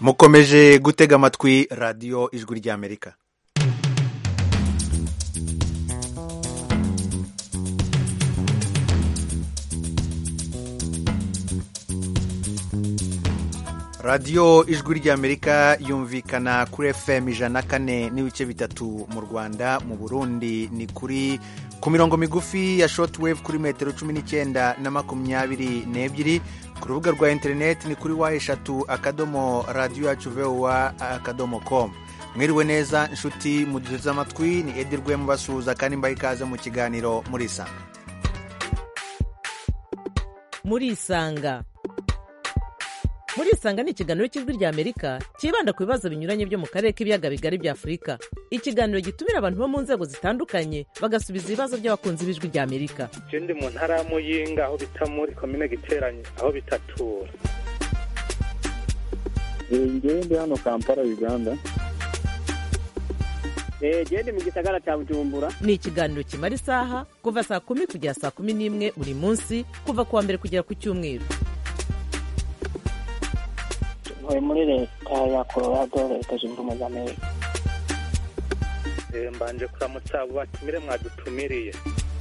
mukomeje gutega amatwi radiyo ijwi ry'amerika radiyo ijwi ry'amerika yumvikana kuri fm ijana na kane n'ibice bitatu mu rwanda mu burundi ni kuri ku mirongo migufi ya shortwave kuri metero cumi n'icyenda na makumyabiri n'ebyiri ku rubuga rwa interineti ni kuri wa eshatu akadomo radiyo yacu vowa akadomo komu mwiriwe neza inshuti muduteze amatwi ni edirwe mubasuhuza kandi mbaha ikaze mu kiganiro murisanga murisanga murisanga ni ikiganiro cy'ijwi ry'amerika cyibanda ku bibazo binyuranye byo mu karere k'ibiyaga bigari bya afurika ikiganiro gitumira abantu bo mu nzego zitandukanye bagasubiza ibibazo by'abakunzi b'ijwi ry'amerika je ndi mu ntara ya muyinga aho bita muri komine giteranye aho bitatura ngewe ndi hano kampala uganda gende mu gisagara cya bujumbura ni ikiganiro kimara isaha kuva saa kumi kugera saa kumi n'imwe buri munsi kuva ku wa mbere kugera ku cyumweru ntuye muri leta ya colorado leta zunze ubumwe za amerika Eh, mbanje kuramutsa abo batumire mwadutumiriye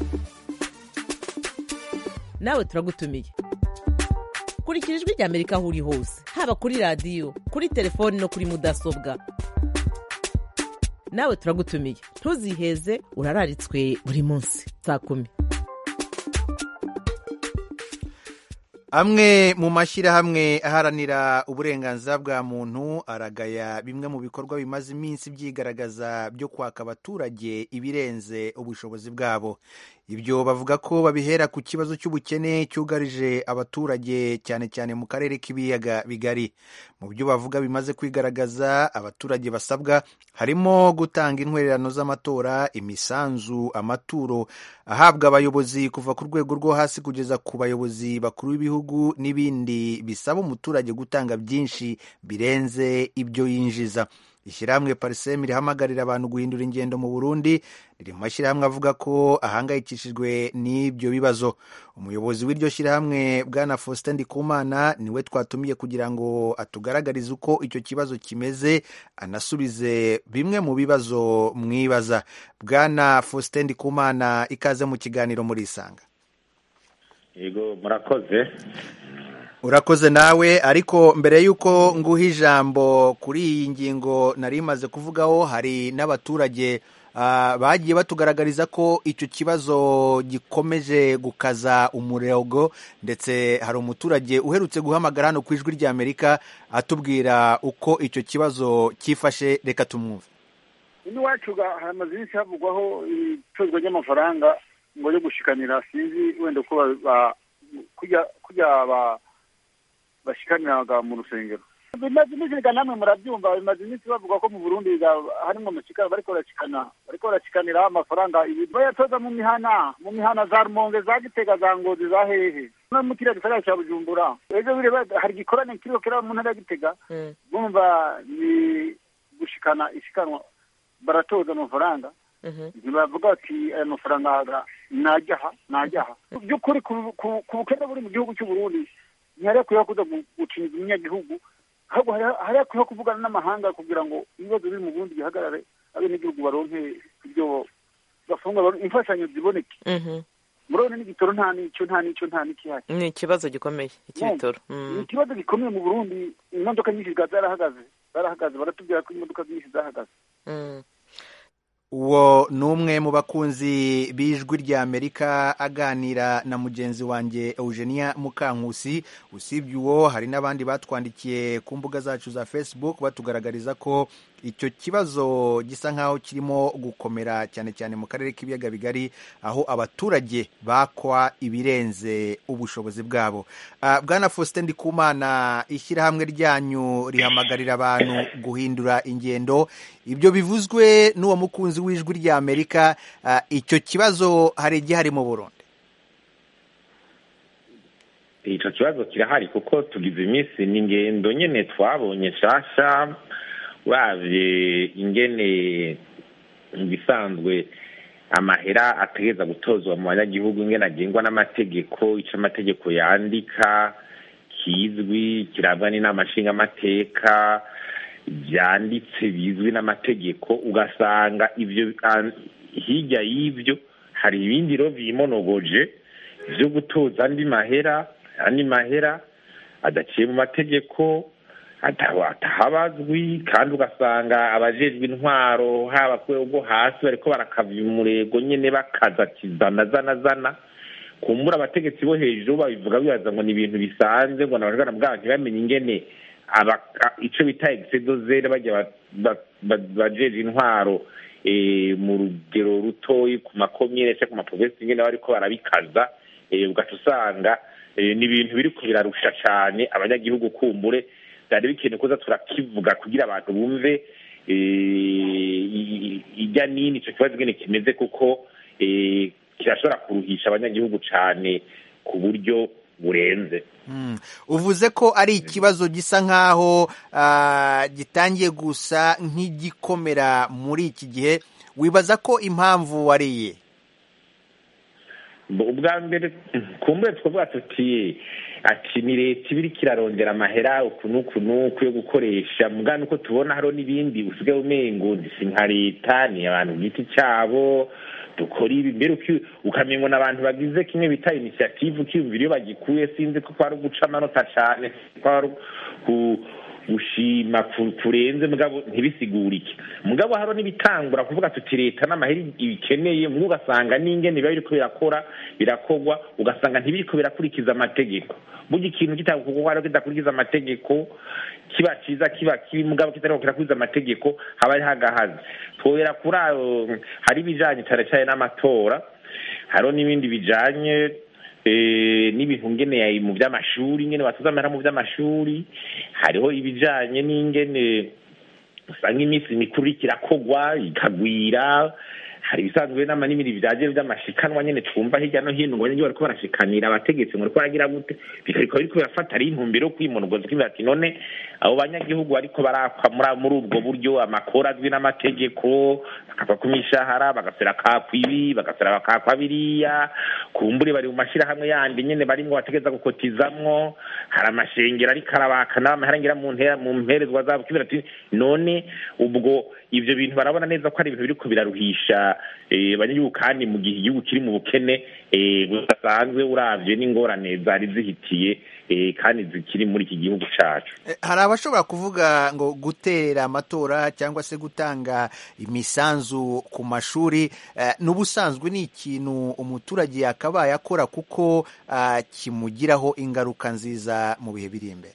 nawe turagutumiye kurikira ijwi ry'amerika aho uri hose haba kuri radiyo kuri telefoni no kuri mudasobwa nawe turagutumiye ntuziheze urararitswe buri munsi saa kumi amwe mu mashyirahamwe aharanira uburenganzira bwa muntu aragaya bimwe mu bikorwa bimaze iminsi byigaragaza byo kwaka abaturage ibirenze ubushobozi bwabo ibyo bavuga ko babihera ku kibazo cy'ubukene cyugarije abaturage cyane cyane mu karere k'ibiyaga bigari mu byo bavuga bimaze kwigaragaza abaturage basabwa harimo gutanga intwererano z'amatora imisanzu amaturo ahabwa abayobozi kuva ku rwego rwo hasi kugeza ku bayobozi bakuru b'ibihugu n'ibindi bisaba umuturage gutanga byinshi birenze ibyo yinjiza ishyirahamwe parisemu rihamagarira abantu guhindura ingendo mu burundi riri mu mashyirahamwe avuga ko ahangayikishijwe n'ibyo bibazo umuyobozi w'iryo shyirahamwe bwana faustin ndikumana niwe twatumiye kugira ngo atugaragarize uko icyo kibazo kimeze anasubize bimwe mu bibazo mwibaza bwana faustin ndikumana ikaze mu kiganiro murisanga yego murakoze urakoze nawe ariko mbere y'uko nguha ijambo kuri iyi ngingo nari imaze kuvugaho hari n'abaturage ah, bagiye batugaragariza ko icyo kibazo gikomeje gukaza umurego ndetse hari umuturage uherutse guhamagara hano ku ijwi ry'amerika atubwira uko icyo kibazo cyifashe reka tumwumve ino iwacu ga- hamaze iminsi havugwaho icuruzwa ry'amafaranga ngo yo gushikanira sinzi wenda uko ba- ba- kujya kujya ba- bashikaniraga mu rusengero bimaze iminsi reka namwe murabyumva bimaze iminsi bavuga ko mu burundi ga- harimo amashikana bariko barashikana bariko barashikanira amafaranga ibintu bayatoza mu mihana mu mihana za rumonge za gitega za ngozi za hehe no mu kiriya gisagara cya bujumbura ejo biri ba- hari igikorane kiriko kiraba mu ntara ya gitega bumva ni gushikana ishikanwa baratoza amafaranga ntibavuga bati aya mafaranga najyaha najyaha mu by'ukuri ku- ku ku bukene buri mu gihugu cy'u Burundi ntihari akwiye kuza gu- gucinyiza umunyagihugu ahubwo hari- hari akwiye kuvugana n'amahanga kugira ngo ibibazo biri mu Burundi bihagarare abenegihugu baronke ibyo bafunga baron- imfashanyo ziboneke murabona n'igitoro nta n'icyo nta n'icyo nta n'ikihari ni ikibazo gikomeye icy'ibitoro. ni ikibazo gikomeye mu Burundi imodoka nyinshi zikaba zarahagaze zarahagaze baratubwira ko imodoka nyinshi zahagaze uwo ni umwe mu bakunzi b'ijwi ry'amerika aganira na mugenzi wanjye eugenia mukankusi usibye uwo hari n'abandi batwandikiye ku mbuga zacu za facebook batugaragariza ko icyo kibazo gisa nk'aho kirimo gukomera cyane cyane mu karere k'ibiyaga bigari aho abaturage bakwa ibirenze ubushobozi bwabo Ah, bwana faustin ndikumana ishyirahamwe ryanyu rihamagarira abantu guhindura ingendo ibyo bivuzwe n'uwo mukunzi w'ijwi ry'amerika ah, icyo kibazo hari igihari mu burundi icyo kibazo kirahari kuko tugize iminsi ni ingendo nyine twabonye nshasha uravye ingene mu bisanzwe amahera ategereza gutozwa mu banyagihugu ingene agengwa n'amategeko ico amategeko yandika kizwi kirangwa n'inama nshingamateka byanditse bizwi n'amategeko ugasanga ibyo hirya y'ibyo hari ibindi rero bimonogoje byo gutoza andi mahera andi mahera adaciye mu mategeko atahabazwi kandi ugasanga abajejwe intwaro haba ku rwego hasi bariko barakava umurego nyene bakaza kizana zana zana kumbura abategetsi bo hejuru babivuga bibaza ngo ni ibintu bisanzwe ngo nabajana bwabo ntibamenye ingene ico bita exedozere bajya bajeje intwaro mu rugero rutoyi ku makomine cyangwa ku maprovensi ingene bariko barabikaza ugaca usanga ni ibintu biriko birarusha cane abanyagihugu kumbure byari bikenewe kuza turakivuga kugira abantu bumve ijya nini icyo kibazo ingene kimeze kuko kirashobora kuruhisha abanyagihugu cyane ku buryo burenze uvuze ko ari ikibazo gisa nk'aho gitangiye gusa nk'igikomera muri iki gihe wibaza ko impamvu wariye ubwa mbere kumbure twavuga tuti ati ni leta iba iriko irarondera amahera uku n'uku n'uku yo gukoresha mugana uko tubona hariho n'ibindi usigaye umengo si nka leta ni abantu ku giti cyabo dukora ibi mbere ukamenya ngo abantu bagize kimwe bita inisiyative ukiyumvira iyo bagikuye sinzi ko kwari uguca amanota cyane kwari gushima kurenze mugabo ntibisigurike mugabo hariho n'ibitangura kuvuga tuti leta n'amahera ibikeneye mwe ugasanga n'ingene biba biriko birakora birakorwa ugasanga ntibiriko birakurikiza amategeko burya ikintu kitakuko kidakurikiza amategeko kiba ciza kiba kibi mugabo kitariko kirakurikiza amategeko haba ari hagahaze twobera kuri ayo hari ibijanye cane cane n'amatora hariho n'ibindi bijanye n'ibintu ngene mu by'amashuri ngene batoza amahera mu by'amashuri hariho ibijanye n'ingene usanga iminsi mikuru iriko irakogwa ikagwira hari ibisanzwe nama n'ibindi byaje by'amashikanwa nyene twumva hirya no hino ngo nyine bariko barashikanira abategetsi ngo bariko baragira gute bikariko biriko birafata ari intumbero yo kwimonogoza kivuga ati none abo banyagihugu bariko barakwa muri ubwo buryo amakuru azwi n'amategeko bakava ku mishahara bagasera kakwa ibi bagasera bakakwa biriya kumbure bari mu mashirahamwe yandi nyene barimwo bategeza gukotizamwo hari amashengero ariko arabaka n'amahera ngira mu mperezwa zabo kivuga ati none ubwo ivyo bintu barabona neza ko ari ibintu biriko biraruhisha abanyagihugu kandi mu gihe igihugu kiri mu bukene budasanzwe uravye n'ingorane zari zihitiye kandi zikiri muri iki gihugu cacu hari abashobora kuvuga ngo gutera amatora cyangwa se gutanga imisanzu ku mashuri n'ubusanzwe ni ikintu umuturage yakabaye akora kuko kimugiraho ingaruka nziza mu bihe biri imbere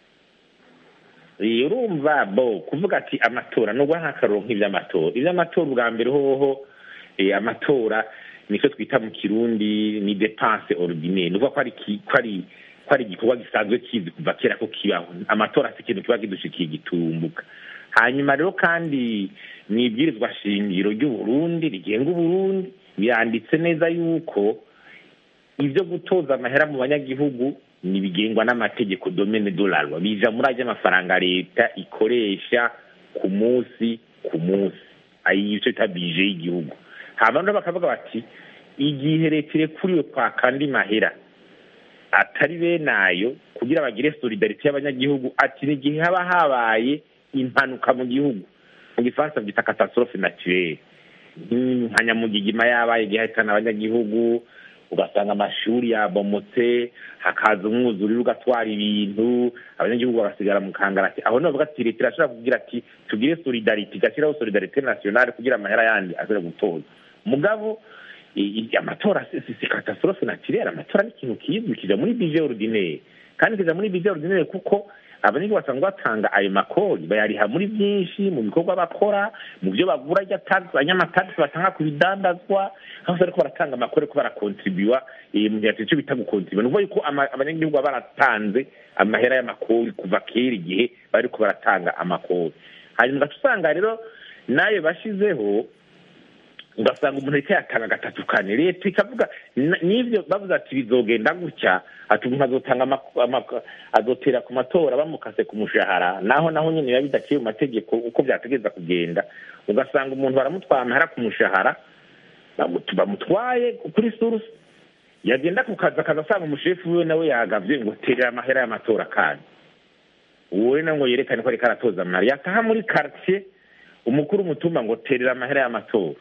urumva bo kuvuga ati amatora nubwo nk'akaroro nk'iby'amatora iby'amatora ubwa mbere hoho amatora nicyo twita mu kirundi ni depanse ordinaire ni ukuvuga ko ari ko ari igikorwa gisanzwe kizi kuva kera ko kibaho amatora si ikintu kiba kidushikiye gitumbuka hanyuma rero kandi ni ibwirizwa shingiro ry'uburundi rigenga uburundi biranditse neza yuko ibyo gutoza amahera mu banyagihugu ntibigengwa n'amategeko domene dolarwa bija muri ajya amafaranga leta ikoresha ku munsi ku munsi ayi icyo bita bije y'igihugu hanyuma rero bakavuga bati igihe leta irekuriwe kwaka andi mahera atari benayo kugira bagire solidarite y'abanyagihugu ati ni igihe haba habaye impanuka mu gihugu mu gifaransa byita catastrophe naturelle nka nyamugigima yabaye igihe hahitana abanyagihugu ugasanga amashuri yabomotse hakaza umwuzurire ugatwara ibintu abanyagihugu bagasigara mu kangarati aho nibavuga ati leta irashobora kugira ati tugire solidarite igashyiraho solidarite nationale kugira amahera yandi ashobore gutoza mugabo amatora si catastrophe naturelle amatora ni ikintu kizwi kija muri budget ordinaire kandi kija muri budget ordinaire kuko abanyagihugu basanzwe batanga ayo makori bayariha muri byinshi mu bikorwa bakora mu byo bagura abanyamatagisi batanga ku bidandazwa aho bariko baratanga amakori ko barakontribuwa mu gihe icyo bita gukontribuwa ni ukuvuga yuko abanyagihugu baba baratanze amahera y'amakori kuva kera igihe bariko baratanga amakori hanyuma ugaca usanga rero nayo bashizeho ugasanga umuntu ariko yatanga gatatu kane leta ikavuga n'ibyo bavuze ati bizogenda gutya ati umuntu azotanga azotera ku matora bamukase ku mushahara naho naho nyine biba bidaciye mu mategeko uko byategereza kugenda ugasanga umuntu baramutwara amahera ku mushahara bamutwaye kuri surusi yagenda ku kazi akaza asanga umushefu we nawe yagavye ngo terera amahera y'amatora kandi uwo rero ngo yerekane ko ariko aratoza amahera yataha muri quartier umukuru umutumba ngo terera amahera y'amatora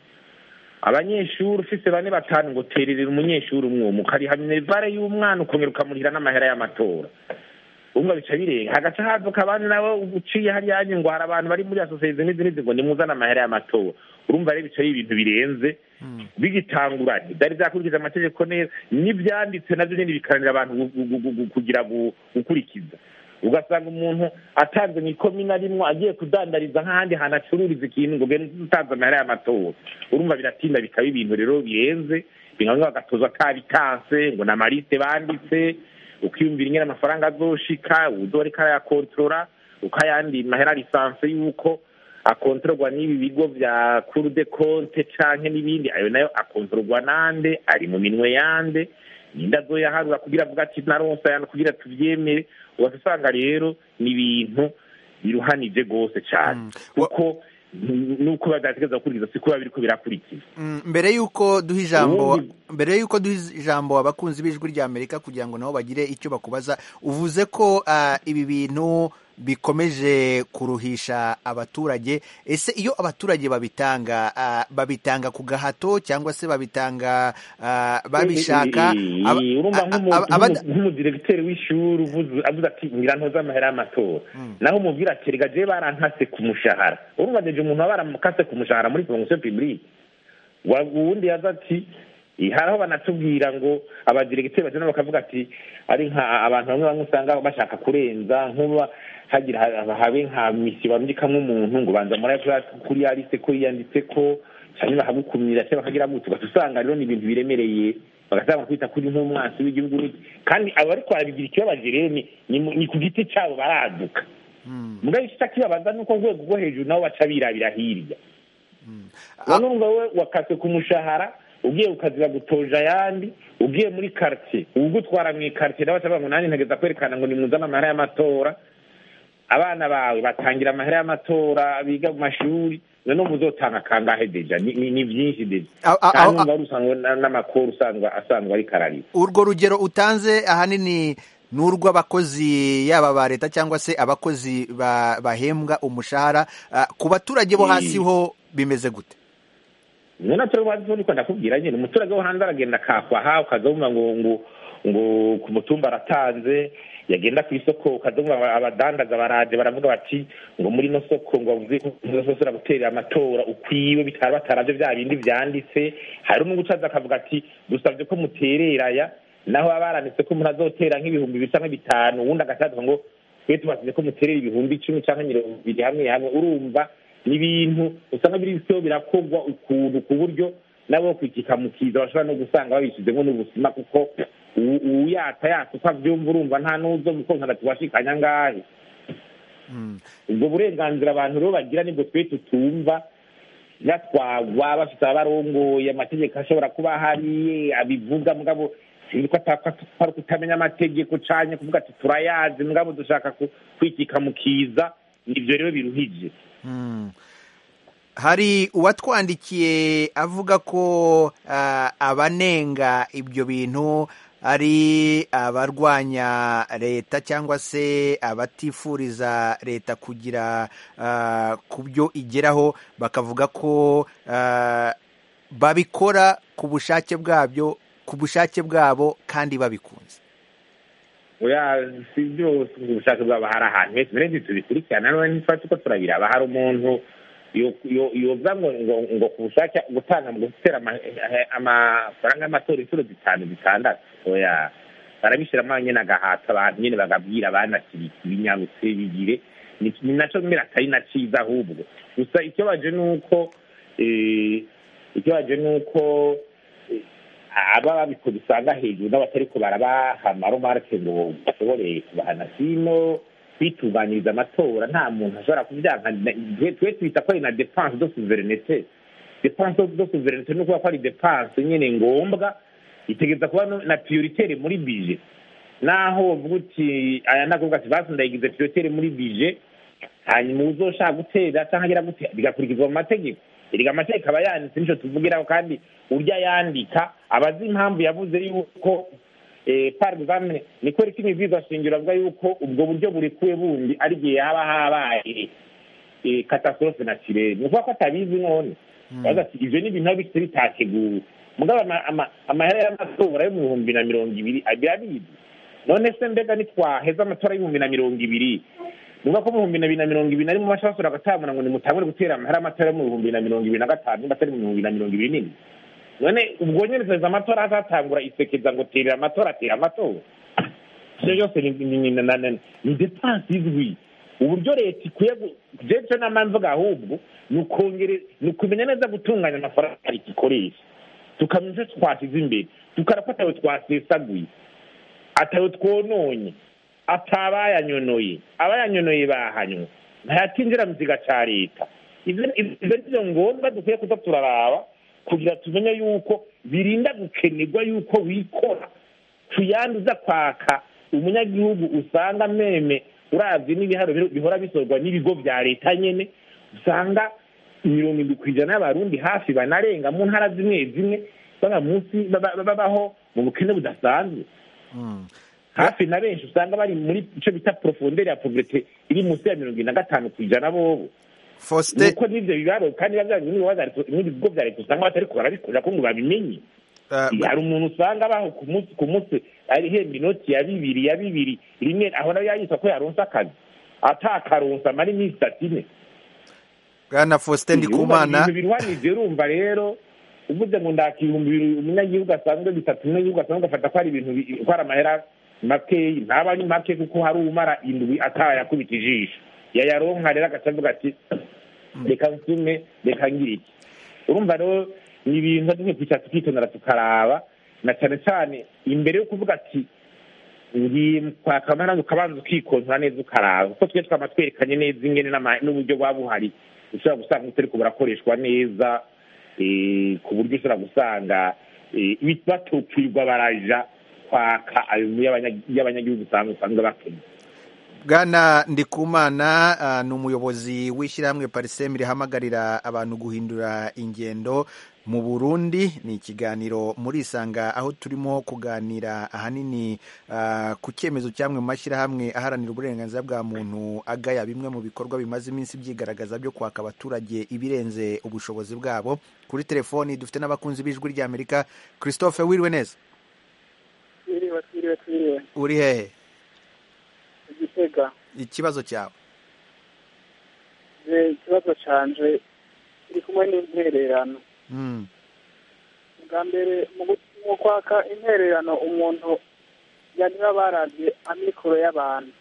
abanyeshuri ufise bane batanu ngo tererera umunyeshuri umwe umwe ukariha minerivare y'umwana ukongera ukamurihira n'amahera y'amatora umwe bica birenga hagaca haduka abandi nawe uciye hariya ngo hari abantu bari muri asosiyete n'izi n'izi ngo nimuzane amahera y'amatora urumva rero bicaye ibintu birenze bigitanguranye byari byakurikiza amategeko neza n'ibyanditse nabyo nyine bikaranira abantu gu- gu- gu- gu- kugira gu- gukurikiza ugasanga umuntu atanze mu ikomina rimwe agiye kudandariza nk'ahandi hantu acururiza ikintu ngo genda utanze amahera y'amatora urumva biratinda bikaba ibintu rero birenze bimwe bagatoza atabitanse ngo ni amaliste banditse ukiyumvira ingene amafaranga azoshika uzo ariko arayakontorora ukayandi mahera lisanse y'uko akontororwa n'ibi bigo vya cour de compte canke n'ibindi ayo nayo akontororwa nande ari mu minwe yande ninde azoyaharura kugira avuga ati naronse ayandi kugira tuvyemere ugaca usanga rero ni ibintu biruhanije rwose cane Wa- kuko n- nuko badategereza gukurikiza siko biba biriko birakurikiza Mm, mbere y'uko duha ijambo Ubundi- mbere y'uko duha ijambo abakunzi b'ijwi rya amerika kugira ngo nabo bagire icyo bakubaza uvuze ko ah, ibi bintu bikomeje kuruhisha abaturage ese iyo abaturage babitanga ah, babitanga ku gahato cyangwa se babitanga ah, babishaka Eh, Aba- urumva a- nk'umu- a- abada- nk'umu- nk'umudiregiteri w'ishuri uvuze- avuze ati ngira ntoze amahera y'amatora naho umubwira ati rega jewe barankase ku mushahara urumva deje umuntu aba baramukase ku mushahara muri fonction publique Wa- uwundi yaza ati "Eh, hari aho banatubwira ngo abadiregiteri bagenda bakavuga ati ari nka abantu bamwe bamwe usanga bashaka kurenza nk'uba hagira ha- habe nka misiyo bandikamwo umuntu ngo banza muri kuri ya liste ko yiyanditse ko hanyuma bakagukumira cyangwa bakagira gutyo ugaca usanga rero ni ibintu biremereye bagasanga kwita kuri nk'umwansi w'igihugu n'iki. kandi abo ariko barabigira ikibabaje rero ni ni mu- ni ku giti cyabo baraduka mugabo icyo kibabaza ni uko urwego rwo hejuru nabo baca birabira hirya none urumva we wakase ku mushahara ugiye ukazira gutoja ayandi ugiye muri quartier ugutwara mu ikartier nawe bacavuga ngo nanjye ntegeza kwerekana ngo nimuzane amahera y'amatora abana bawe batangira amahera y'amatora biga mu mashuri none muzotanga kangahe deja ni ni- ni byinshi deja A- a- kandi a- umva wari usanzwe na- n'amakuru usanzwe asanzwe ari kararira urwo rugero utanze ahanini ni urw'abakozi yaba ba leta cyangwa se abakozi ba- bahembwa umushahara Ah, ku baturage bo hasi ho bimeze gute none turi bazi niko ndakubwira nyine umuturage wo hanze aragenda akakwaha ukazumva ngo ngo ngo ku mutumba aratanze yagenda ku isoko ukazumva abadandaza baraje baravuga bati ngo muri ino soko ngo bavuze ko uzosora guterera amatora ukwiwe bitari bataravyo bya bindi vyanditse hari n'ugucaza akavuga ati dusabye ko mutereraya naho baba baranditse ko umuntu azotera nk'ibihumbi bibiri canke bitanu uwundi agacaza ngo twe tubasize ko muterera ibihumbi icumi canke mirongo ibiri hamwe hamwe urumva ni ibintu usanga biriko birakorwa ukuntu ku buryo nabo kwikika mu kiza bashobora no gusanga babishizemo n'ubusima kuko uwu- uwuyata yata uko avyumva urumva nta n'uzo mukonka tubashikanya ngahe ubwo burenganzira abantu rero bagira nibwo twe tutumva batwagwa bafite abarongoye amategeko ashobora kuba ahari abivuga mugabo sinzi ko atapfa ari kutamenya amategeko canye kuvuga ati turayazi mugabo dushaka ku- kwikika mu kiza nivyo rero biruhije Mm. hari uwatwandikiye avuga ko ah, abanenga ibyo bintu ari abarwanya leta cyangwa se abatifuriza leta kugira ah, ku byo igeraho bakavuga ko ah, babikora ku bushake bwabyo ku bushake bwabo kandi babikunze oya si byose ubushake bwabo hari ahantu hese mbere tubikurikirana none ntitwari tuko turabiraba hari umuntu yo- yo- yoza ngo ngo ngo ku bushake gutanga mu gutera ama- eh, amafaranga y'amatora inshuro zitanu zitandatu oya barabishyiramo nyine agahata abantu nyine bagabwira abanakiri ibinyabutse bigire ni ni naco mbere atari na ciza ahubwo gusa ikibabaje ni uko eh, ikibabaje ni uko eh, aba babikoze usanga hejuru n'abatariko barabaha amaromarke ngo bashobore kubahana sino kwitunganyiriza amatora nta muntu ashobora kubyanka twe twe twita ko ari na depense de souveraineté depense de souveraineté ni ukuvuga ko ari depense nyine ngombwa itegeza kuba no- na prioritaire muri bije naho uvuga uti aya ndakuvuga ati basi ndayigize prioritaire muri bije hanyuma uzoshaka gutera cyangwa agira gute bigakurikizwa mu mategeko erega amategeko aba yanditse nico tuvugiraho kandi urya yandika aba azi impamvu yavuze yuko eh, par exemple ni kweri ko imibwirwa shingiro avuga yuko ubwo buryo burekuwe bundi ari igihe haba habaye eh, catastrophe naturelle ni ukuvuga ko atabizi none baza ati ivyo ni ibintu biba bifite bitateguwe mugabo ama- ama- amahera y'amatora yo mu bihumbi na mirongo ibiri birabizi none se mbega nitwaheza amatora y'ibihumbi na mirongo ibiri nuvuga ko mu bihumbi na bibiri na mirongo ibiri na rimwe bashobora basura bagatamura ngo nimutangure gutera amahera y'amatora yo mu bihumbi na mirongo ibiri na gatanu nimba atari mu bihumbi na mirongo ibiri n'imwe none ubwo nyene perezida amatora azatangura isekeza ngo terera amatora atera amatora ivyo byose ni- ni- ni- na- na- ni depanse izwi uburyo leta ikwiye gu- jewe ico nama mvuga ahubwo ni ukongere ni ukumenya neza gutunganya amafaranga leta ikoresha tukamenya ivyo twashize imbere tukara ko atawe twasesaguye atawe twononye atabayanyonoye abayanyonoye bahanywe ntayatinjira mu kiga ca leta ivyo ivyo nivyo ngombwa dukwiye kuza turaraba kugira tumenye yuko birinda gukenerwa yuko wikora tuyanduza kwaka umunyagihugu usanga meme uravye n'ibiharo biro- bihora bisorwa n'ibigo vya leta nyene usanga mirongo indwi kw'ijana y'abarundi hafi banarenga mu ntara zimwe zimwe usanga munsi baba- babaho mu bukene budasanzwe hafi na benshi usanga bari muri ico bita profondeur ya pauvreté iri munsi ya mirongo ine na gatanu kw'ijana bobo faustin nuko n'ivyo bibaro kandi biba vyari n'ibigo vya leta- n'ibigo vya leta usanga batariko barabikorera ko ngo babimenye uh, hari umuntu usanga abaho ku munsi ku munsi arihemba inoti ya bibiri ya bibiri rimwe aho nayo yayitwa ko yaronse akazi atakaronse amara iminsi itatu ine bwana faustin ndikumana ibintu biruhanije urumva rero uvuze ngo ndaka ibihumbi bibiri umunyagihugu asanzwe bitatu umunyagihugu asanzwe agafata ko ari ibintu bi- ko ari amahera makeyi ntaba ari make kuko hari umara indwi atayakubita ijisho yayaronka rero agaca avuga ati reka nsume reka ngira iki urumva rero ni ibintu dukwiye kwicara tukitondera tukaraba na cyane cyane imbere yo kuvuga ati ngiye kwaka amahera ukabanza ukikontora neza ukaraba kuko twe twaba twerekanye neza ingene n'ama- n'uburyo buba buhari ushobora gusanga utariko burakoreshwa neza eh, ku buryo ushobora gusanga eh, batokirwa baraja kwaka ayo y'abanya- y'abanyagihugu usanga usanga bakenya bwana ndikumana uh, ni umuyobozi w'ishyirahamwe parisemu rihamagarira abantu guhindura ingendo mu burundi ni ikiganiro muri isanga aho turimo kuganira ahanini uh, ku cyemezo cy'amwe mu mashyirahamwe aharanira uburenganzira bwa muntu agaya bimwe mu bikorwa bimaze iminsi byigaragaza byo kwaka abaturage ibirenze ubushobozi bwabo kuri telefoni dufite n'abakunzi b'ijwi ry'amerika christophe wiriwe neza twiriwe twiriwe twiriwe uri hehe igitega ikibazo cyawe je ikibazo canje kiri kumwe n'intererano mm. bwa mbere mu gu- mu kwaka intererano umuntu yaniba baravye amikoro y'abantu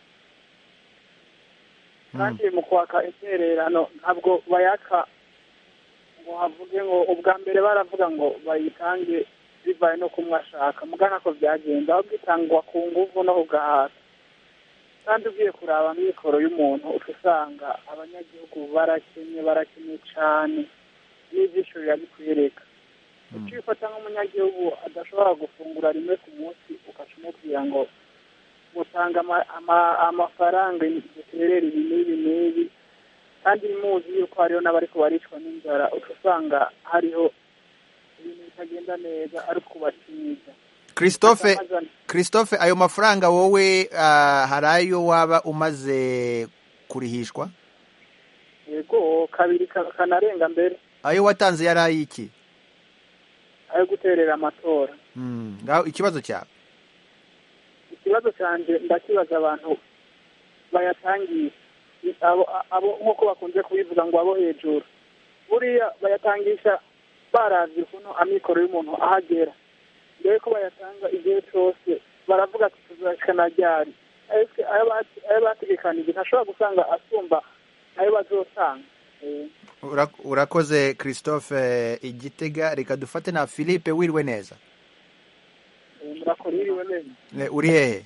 kandi mu kwaka intererano ntabwo bayaka ngo havuge ngo ubwa mbere baravuga ngo bayitange bivaye no kumwe ashaka mugana ko byagenze aho bwitangwa ku nguvu no ku gahato kandi ugiye kuraba amikoro y'umuntu uca usanga abanyagihugu barakenye barakenye cane n'ivyisho birabikwereka ukifata nk'umunyagihugu adashobora gufungura rimwe ku munsi ugaca umubwira ngo mutanga ama- ama- amafaranga duterera ibi n'ibi n'ibi kandi muzi yuko hariho n'abariko baricwa n'inzara uca usanga hariho ibintu bitagenda neza ari kubatiza christophe christophe ayo mafaranga wowe ah, hari ayo waba umaze kurihishwa yego kabiri ka- kanarenga mbere ayo watanze yari ay'iki ayo guterera amatora Mm, ngaho ikibazo cyawe ikibazo cyanjye ndakibaza abantu bayatangisha abo abo nk'uko bakunze kubivuga ngo abo hejuru buriya bayatangisha baravye ukuntu amikoro y'umuntu ahagera mbere ko bayatanga igihe cyose baravuga ati tuzashikana ryari ese ayo bati- ayo bategekanije ntashobora gusanga asumba ayo bazotanga Eh, Ura- urakoze christophe igitega reka dufate na philippe wiriwe neza eh, murakora iriwe neza Eh, uri hehe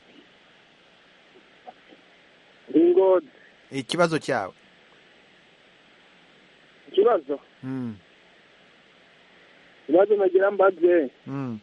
ingozi ikibazo cyawe ikibazo Mm, ikibazo nagira mbaze mm.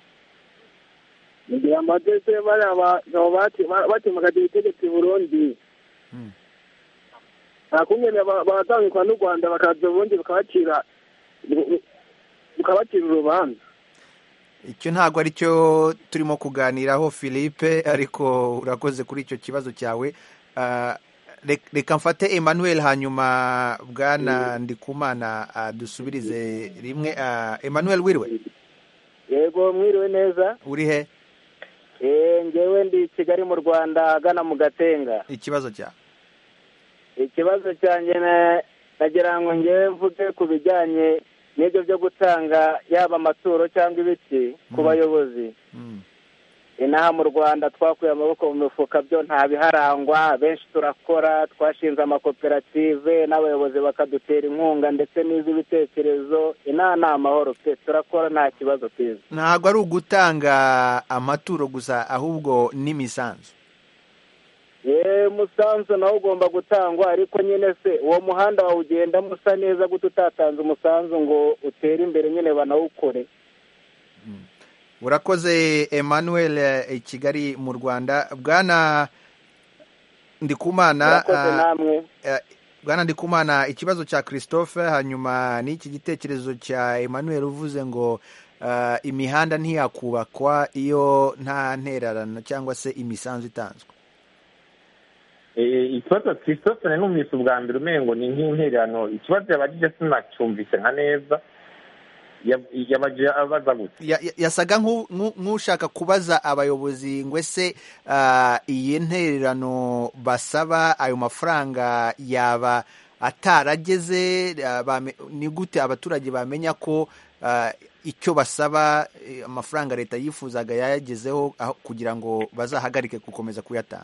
nagira mbaze se bariya bagabo batemagaje ubutegetsi i burundi Mm. nta kungene ba- baratangikwa n'u rwanda bakaza ubundi bakabacira rukabacira urubanza icyo ntabwo ari cyo turimo kuganiraho philippe ariko urakoze kuri icyo kibazo cyawe Ah, rek- reka mfate emmanuel hanyuma bwana ndikumana ah, dusubirize rimwe Ah, emmanuel wiriwe yego mwiriwe neza uri he Eh, ngewe ndi kigali mu rwanda agana mu gatenga ikibazo cyawe ikibazo cyanjye na- nagira ngo ngewe mvuge ku bijyanye n'ibyo byo gutanga yaba amaturo cyangwa ibiti ku Mm. bayobozi Mm. inaha mu rwanda twakuye amaboko mu mifuka byo nta biharangwa benshi turakora twashinze amakoperative n'abayobozi bakadutera inkunga ndetse n'iz'ibitekerezo inaha ni amahoro pe turakora nta kibazo kiza ntabwo ari ugutanga amaturo gusa ahubwo n'imisanzu yewe umusanzu nawo ugomba gutangwa ariko nyine se uwo muhanda wawugendamo usa neza gute utatanze umusanzu ngo utere imbere nyine banawukore urakoze emmanuel eh, i kigali mu rwanda bwana ndikumana murakoze ah, namwe eh, bwana ndikumana ikibazo cya christophe hanyuma n'iki gitekerezo cya emmanuel uvuze ngo ah, imihanda ntiyakubakwa iyo nta ntererano cyangwa se imisanzu itanzwe Eh, ikibazo christophe numvise ubwa mbere umengo ni nk'intererano ikibazo yabagije sinacyumvise nka neza Yab- yabagije abaza gute Ya- ya- yasaga nk'u- nk'u- nk'ushaka kubaza abayobozi ngo ese ah, iyi ntererano basaba ayo mafaranga yaba atarageze ah, bame- ni gute abaturage bamenya ko ah, icyo basaba eh, amafaranga leta yifuzaga yayagezeho aho- kugira ngo bazahagarike gukomeza kuyatanga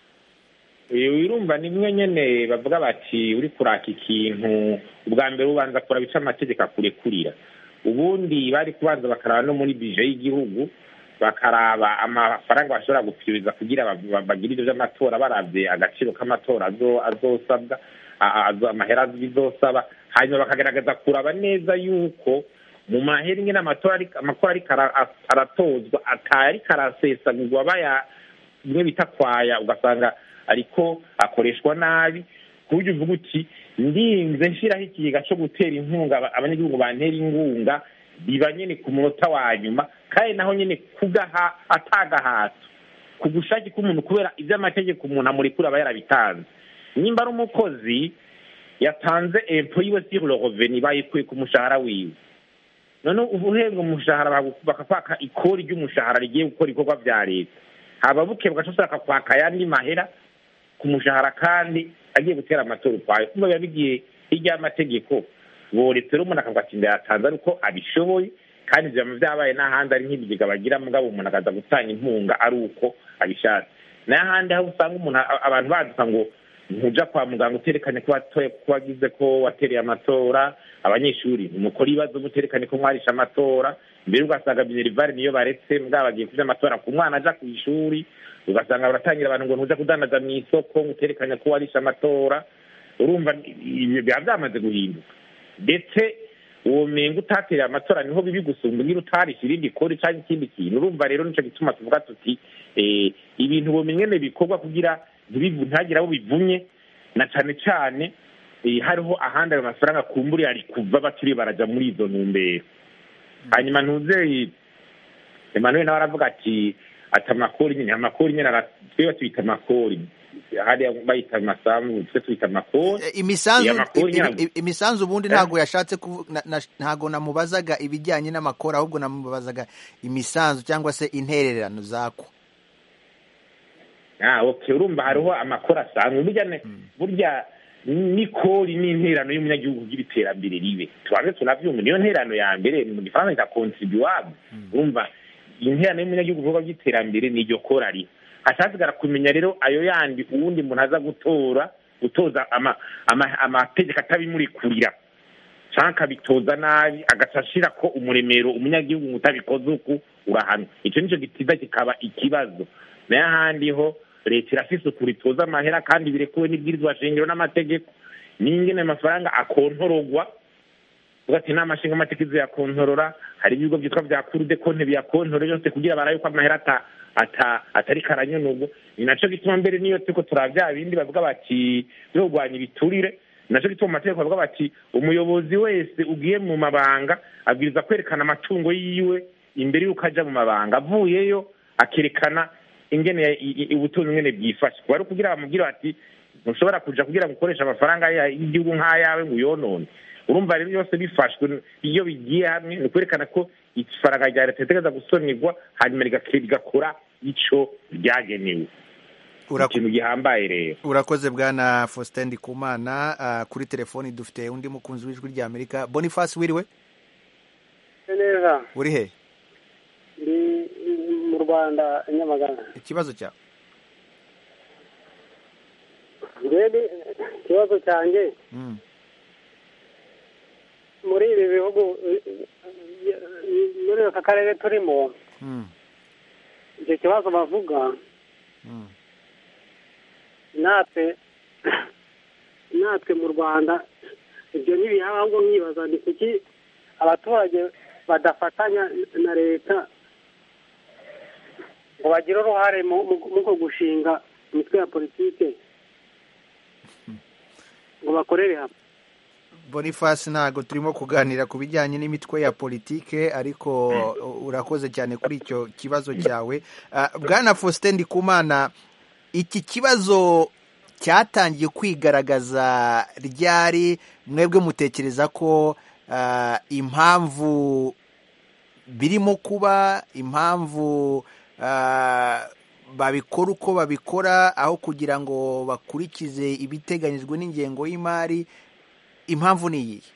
Eh, wirumva ni mwe nyene bavuga bati uri kuraka ikintu ubwa mbere ubanza kuraba ico amategeko akurekurira ubundi bari kubanza bakaraba no muri bije y'igihugu bakaraba amafaranga bashobora gupfiriza kugira ba- ba- bagire ivyo vy'amatora baravye agaciro k'amatora azo- azosabwa a- a- azo- amahera bizosaba hanyuma bakagaragaza kuraba neza yuko mu mahera ingene amatora ariko- amakora ariko ara- a- aratozwa atari karasesagurwa baya bimwe bita kwaya ugasanga ariko akoreshwa nabi ku buryo uvuga uti ndinze nshyiraho ikigega cyo gutera inkunga aba- abanyagihugu bantera inkunga biba nyine ku munota wa nyuma kandi naho nyine kugaha atagahato ku gushake k'umuntu kubera iby'amategeko umuntu amurekura aba yarabitanze nimba ari umukozi yatanze empo yiwe sur le revenu bayikuye ku mushahara wiwe none uba uhembwa umushahara bagu- bakakwaka ikori ry'umushahara rigiye gukora ibikorwa bya leta haba buke bagaca ushaka kwaka ayandi mahera ku mushahara kandi agiye gutera amatora ukwayo kumva biba bigiye hirya y'amategeko boretse rero umuntu akavuga ati ndayatanze ariko abishoboye kandi ibyo biba byabaye n'ahandi ari nk'ibigega bagira mugabo umuntu akaza gutanga inkunga ari uko abishatse n'ahandi aho usanga umuntu a- abantu baduka ngo ntuja kwa muganga uterekane ko watoye ko wagize ko watereye amatora abanyeshuri mukora ibibazo muterekane ko mwarisha amatora mbere ugasanga minerivare niyo baretse mugabo bagiye kuja amatora ku mwana aja ku ishuri ugasanga baratangira abantu ngo ntuja kudandaza mu isoko muterekane ko warisha amatora urumva ibi biba byamaze guhinduka ndetse uwo menga utatereye amatora niho bibi gusumba ngira utarisha irindi kori cyangwa ikindi kintu urumva rero nico gituma tuvuga tuti eh, ibintu bumenyene bikorwa kugira ntibivu- ntihagire abo bivunye na cane cane eh, hariho ahandi ayo mafaranga kumburiye ari kuva baturiye baraja muri izo ntumbero hanyuma ntuzeye emmanuel nawe aravuga ati ati amakori nyine amakori nyine ara- twe tuyita amakori hariya bayita amasambu twe tuyita amakori Eh, imisanzu Iya makuru i- nyabwo. i- imisanzu ubundi Eh? ntabwo yashatse kuvu- na- na- ntabwo namubazaga ibijyanye n'amakoro ahubwo namubazaga imisanzu cyangwa se intererano zako ah okay urumva hariho amakori asanzwe burya ne- burya n'ikori n'interano y'umunyagihugu kugira iterambere ribe tubanze tunavyumva niyo nterano ya mbere mu gifaransa cya contribuable urumva interano y'umunyagihugu ibikorwa by'iterambere ni iryo kora riho hacasigara kumenya rero ayo yandi uwundi muntu aza gutora gutoza ama- ama- amategeko atabimurikurira canke akabitoza nabi agaca ashira ko umuremero umunyagihugu ngo utabikoze uku urahanwa ico nico gitiza kikaba ikibazo nayo ahandi ho leta irafise ukuri itoza amahera kandi birekuwe n'ibwirizwa shingiro n'amategeko n'ingene amafaranga akontorogwa uvuga ati inama nshinga amategeko izoyakontorora hari ibigo byitwa bya kurude konte biyakontorora byose kugira barabe ko amahera ata ata atari karanyonurwa ni naco gituma mbere niyo turiko turaba bya bindi bavuga bati byo kurwanya ibiturire nacyo gituma mu mategeko bavuga bati umuyobozi wese ugiye mu mabanga abwiriza kwerekana amatungo yiwe imbere y'uko ajya mu mabanga avuyeyo akerekana ingene i- i- ubutunzi ingene bwifashe kuba ari ukugira bamubwire bati ntushobora kuja kugira ngo ukoreshe amafaranga ya- y'igihugu nk'ayawe ngo uyonone urumva rero byose bifashwe iyo bigiye hamwe ni ukwerekana ko ifaranga rya leta ritegereza gusonerwa hanyuma rigake- rigakora ico ryagenewe Uraku- ikintu gihambaye rero urakoze bwana faustin ndikumana Ah, kuri telefoni dufite undi mukunzi w'ijwi rya amerika boniface wiriwe neza uri he ndi mu rwanda nyamagana ikibazo cyawe rero ikibazo cyanjye Mm. muri ibi bihugu eh, eh, muri aka karere turimo Mm. icyo kibazo bavuga Mm. natwe natwe mu rwanda ibyo ntibihaba ahubwo nkibaza ni kuki abaturage badafatanya na leta ngo bagire uruhare mu mu- mu ko gushinga imitwe ya politike ngo bakorere hamwe boniface ntabwo turimo kuganira ku bijyanye n'imitwe ya politike ariko urakoze cyane kuri icyo kibazo cyawe Ah, bwana faustin ndikumana iki kibazo cyatangiye kwigaragaza ryari mwebwe mutekereza ko ah, impamvu birimo kuba impamvu ah, babikora uko babikora aho kugira ngo bakurikize ibiteganyijwe n'ingengo y'imari impamvu ni iyihe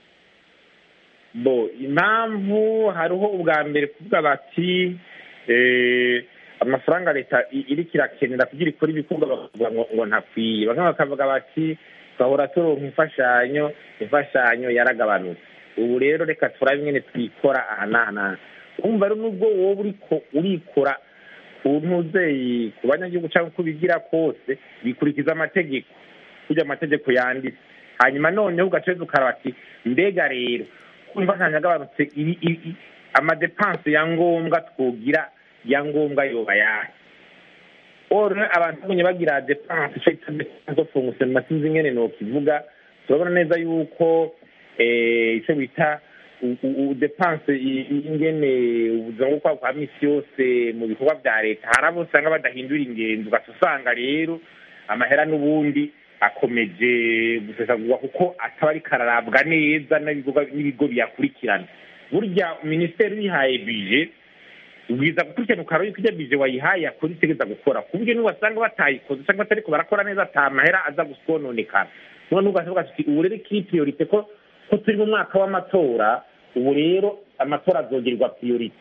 bo impamvu hariho ubwa mbere kuvuga bati eh, amafaranga leta i- iriko irakenera kugira ikora ibikorwa bakavuga ngo ngo ntakwiye bamwe bakavuga bati twahora turonka imfashanyo imfashanyo yaragabanutse ubu rero reka turabe ingene twikora aha n'aha n'aha kumva rero nubwo wowe uriko urikora ku ntuzeyi ku banyagihugu cyangwa uko ubigira kose bikurikiza amategeko kurya amategeko yanditse hanyuma noneho ugaca ukaraba ati mbega rero kumva nta yagabanutse ibi- ibi- amadepanse ya ngombwa twogira ya ngombwa yoba yahe oro abantu bagumye bagira depanse ico bita depanse zo fungusema sinzi ingene nokivuga turabona neza yuko eh, ico bita u- u- u- depanse i- i- ingene ubuzima bwo kwa kwa misi yose mu bikorwa vya leta hari abo usanga badahindura ingendo ugaca usanga rero amahera n'ubundi akomeje gusesagurwa kuko ataba ariko ararabwa neza n'ibigo- n'ibigo biyakurikirana burya minisiteri yihaye bije ubwiza gukurikirana ukaraba yuko ijya bije wayihaye yakora itegeza gukora ku buryo n'ubasanga batayikoze cyangwa batariko barakora neza ata mahera aza gusononekara none ugasavuga ati ubu rero ikiri priorite ko ko turi mu mwaka w'amatora ubu rero amatora azogerwa priorite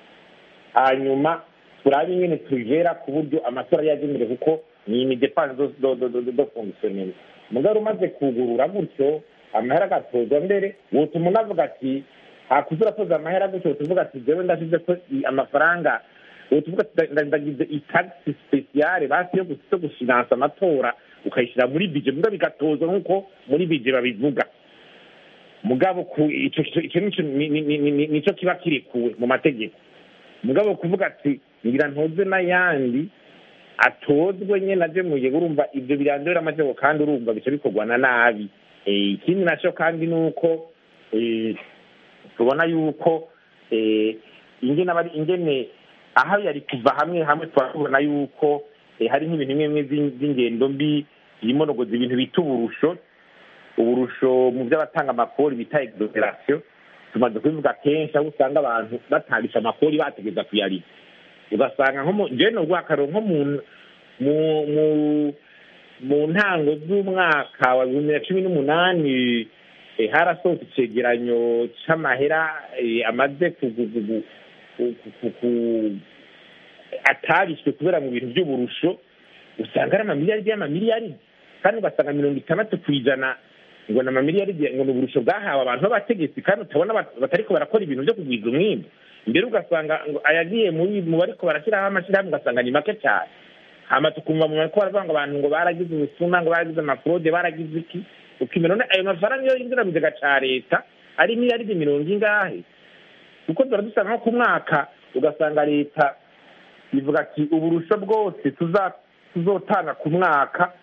hanyuma turabe ingene tubivera ku buryo amatora yagenewe kuko ni imidepanse do do do do do fonctionnel mugabo umaze kugurura gutyo amahera agatozwa mbere wotuma unavuga ati hakuze uratoza amahera gutyo tuvuga ati jewe ndashize ko i- amafaranga wotuvuga ati nda- ndagize itagisi spesiyale basi yo gus- yo gushinansa amatora ukayishyira muri bije mugabo bigatozwa nk'uko muri bije babivuga mugabo ku ico ico- ico nico ni- ni- ni- ni- nico kiba kirekuwe mu mategeko mugabo kuvuga ati ngira ntoze n'ayandi atozwe nyene ajemuye urumva ivyo birandura amategeko kandi urumva bica bikorwa na nabi Eh, ikindi naco kandi ni uko eh, tubona yuko eh, ingene abari ingene aho yari kuva hamwe hamwe twabona yuko eh, hari nk'ibintu bimwe bimwe vy'in- vy'ingendo mbi yimonogoza ibintu bita uburusho uburusho mu by'abatanga amakori bita exoneration tumaze kubivuga kenshi aho usanga abantu batangisha amakori bategeza kuyariha ugasanga nko mu jewe no guhakaro nko mu mu mu mu ntango z'umwaka wa bibiri na cumi n'umunani eh, harasohotse icegeranyo c'amahera eh, amaze ku- ku- ku- ku- ku- ku- ku- atarishwe kubera mu bintu by'uburusho usanga ari amamiliyaridi y'amamiliyaridi kandi ugasanga mirongo itandatu ku ijana ngo ni amamiliyaridi ngo ni uburusho bwahawe abantu b'abategetsi kandi utabona bat- batariko barakora ibintu byo kugwiza umwimbu mbere ugasanga ngo ayagiye muri mu bariko barashyiraho amashyirahamwe ugasanga ni make cyane hama tukumva mu bariko baravuga ngo abantu ngo baragize ubusuma ngo baragize amafrode baragize iki ukimera none ayo mafaranga iyo yinjira mu kigega ca leta ari miliyaridi mirongo ingahe kuko tuba dusanga nko ku mwaka ugasanga leta ivuga ati uburusho bwose tuza- tuzotanga ku mwaka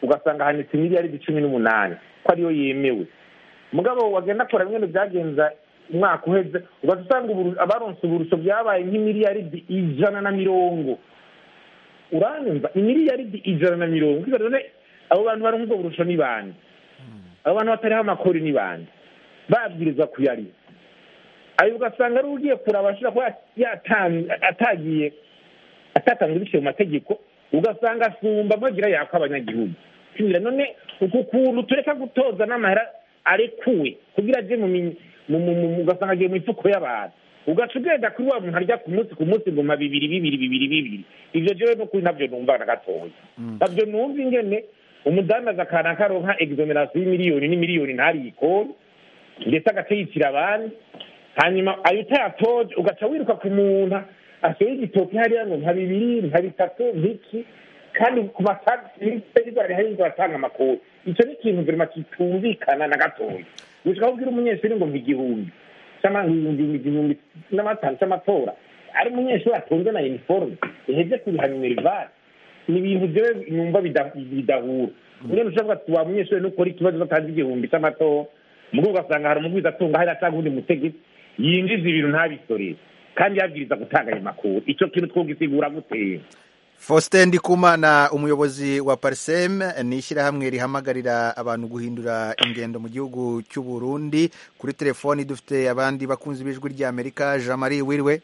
ugasanga hanitse miliyaridi cumi n'umunani ko ariyo yemewe mugabo wagenda akora bimwe byagenza umwaka uheze ugaca usanga uburu- abaronse uburusho byabaye nk'imiliyaridi ijana na mirongo uranyumva imiliyaridi ijana na mirongo Ukibaza none abo bantu baronka ubwo burusho ni bande abo bantu batariho amakori ni bande babwirizwa kuyariha ayo ugasanga ari ugiye kuraba ashobora kuba yatan- atagiye atatanzwe biciye mu mategeko ugasanga asumba amagira yako abanyagihugu Sibira, none uku kuntu tureka gutoza n'amahera arekuwe kugira aje mu mi- mu- mu- mu- ugasanga agiye mu mifuko y'abantu ugaca ugenda kuri wa muntu arya ku munsi ku munsi ngoma bibiri bibiri bibiri bibiri ivyo jewe n'ukuri navyo numva na gatoya navyo numva ingene umudandaza akana karonka exoneration y'imiliyoni n'imiliyoni ntariyikore ndetse agaca yicira abandi hanyuma ayo utayatoje ugaca wiruka ku muntu asohoye igitoki hariya ngo nka bibiri nka bitatu nk'iki kandi ku matagisi rihari atanga amakuru icyo ni ikintu verima kitumvikana na gatoya gushika aho ubwira umunyeshuri ngo nk'igihumbi cyangwa igihumbi igihumbi n'amatanu cy'amatora ari umunyeshuri atunze na uniforme iheze kuriha minerivare ni ibintu jewe numva bida- bidahura ngene ushobora ati wa munyeshuri nukora ikibazo batazi igihumbi cy'amatora mugo ugasanga hari umugwiza atunga hariya cyangwa undi mutegetsi yinjiza ibintu ntabisorere kandi yabwiriza gutanga ayo makuru icyo kintu twogisigura guteye Faustin Ndikumana umuyobozi wa Parsem ni ishyirahamwe rihamagarira abantu guhindura ingendo mu gihugu cy'u Burundi kuri telefoni dufite abandi bakunzi b'ijwi rya Amerika Jean Marie Wirwe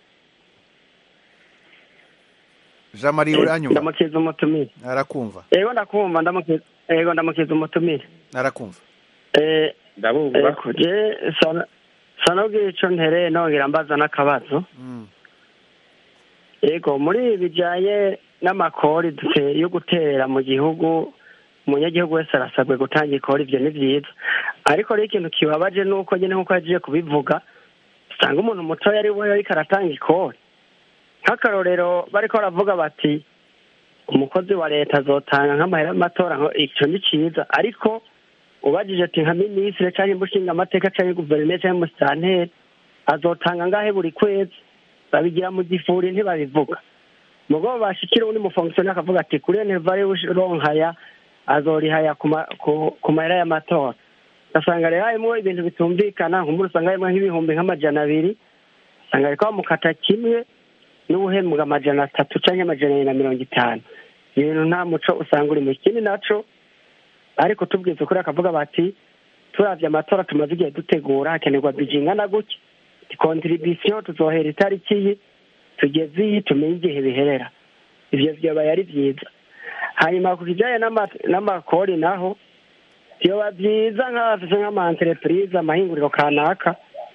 Jean Marie uranyumva ndamukiza umutumire arakumva yego ndakumva ndamukiza yego ndamukiza umutumire arakumva eh ndabumva yego je sana sana ubwira ico ntereye nongera mbaza n'akabazo yego muri ibi bijanye n'amakori dute- yo guterera mu gihugu umunyagihugu wese arasabwe gutanga ikori ivyo ni vyiza ariko rero ikintu kibabaje nuko nyene nkuko yagiye kubivuga usanga umuntu mutoya ari we ariko aratanga ikori nk'akarorero bariko baravuga bati umukozi wa leta azotanga nk'amahera y'amatora nko- ico ni ciza ariko ubajije ati nka minisitiri canke umushinga amateka canke guverineri canke umusitanteri azotanga ngahe buri kwezi babigira mu gifuri ntibabivuga mugabo bashikira undi mufongisiyoni akavuga ati kuri enervari ronkaya azorihaya ku ma- ku- ku mahera y'amatora ugasanga rero harimwo ibintu bitumvikana nk'umuntu usanga harimwo nk'ibihumbi nk'amajana abiri usanga ariko bamukata kimwe n'ubuhembwa amajana atatu canke amajana abiri na mirongo itanu ibintu nta muco usanga uri mu kindi naco ariko tubwiza ukuri akavuga bati turavye amatora tumaze igihe dutegura hakenerwa bije ingana gutya kontribisiyo tuzohera itariki iyi tugeze iyi tumenye igihe biherera ivyo vyobaye ari vyiza hanyuma ku kijanye n'ama- n'amakori naho vyoba vyiza nk'abafise nk'ama entreprise amahinguriro kanaka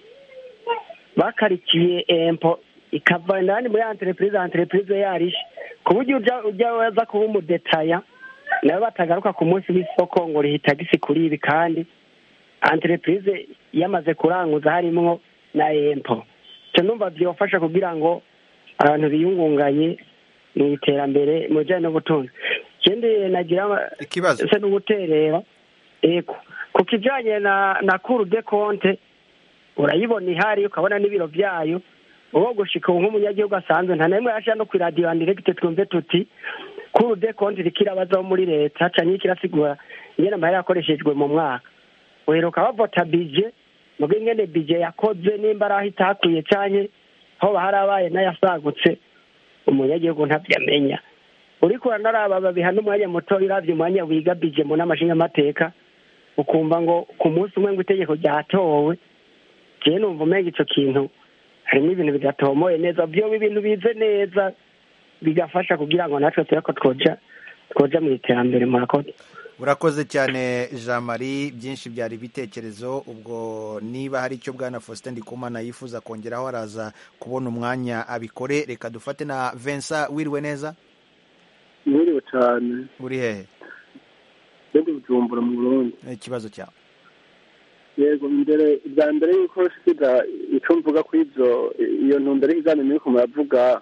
bakarikiye empo ikava indani muri entreprise entreprise yarishe ku buryo uja uja waza kuba umudetaya nawe batagaruka ku munsi w'isoko ngo riha itagisi kuri ibi kandi entreprise yamaze kuranguza harimwo na empo icyo numva byofasha kugira ngo abantu biyungunganye mu iterambere mu bijyanye n'ubutunzi ikindi nagira ikibazo se n'uguterera eko ku kijyanye na na kuru de konte urayibona ihari ukabona n'ibiro byayo uwo gushika ubu nk'umunyagihugu asanzwe nta n'imwe yashira no ku iradiyo andiregite twumve tuti kuru de konte iriko irabazaho muri leta canke ikirasigura ingene amahera yakoreshejwe mu mwaka uheruka bavota bije mugo ingene bije yakoze nimba ari aho itakwiye canke hoba harabaye n'ayasagutse umunyagihugu ntavyamenya uriko uranaraba babiha n'umwanya muto uravye umwanya wiga bije mu nama nshingamateka ukumva ngo ku munsi umwe ngo itegeko ryatowe jewe numva umenga ico kintu harimo ibintu bidatomoye neza vyoba ibintu bize neza bigafasha kugira ngo natwe tureko twoja twoja mu iterambere murakoze urakoze cyane jean marie byinshi byari ibitekerezo ubwo niba hari icyo bwana faustin ndikumana yifuza kongeraho araza kubona umwanya abikore reka dufate na vincent wiriwe neza mwiriwe cyane uri hehe ndi bujumbura mu burundi ikibazo cyawe yego mbere bwa mbere y'uko siga icyo mvuga kuri ibyo iyo ntumbero y'ikiganiro muri muravuga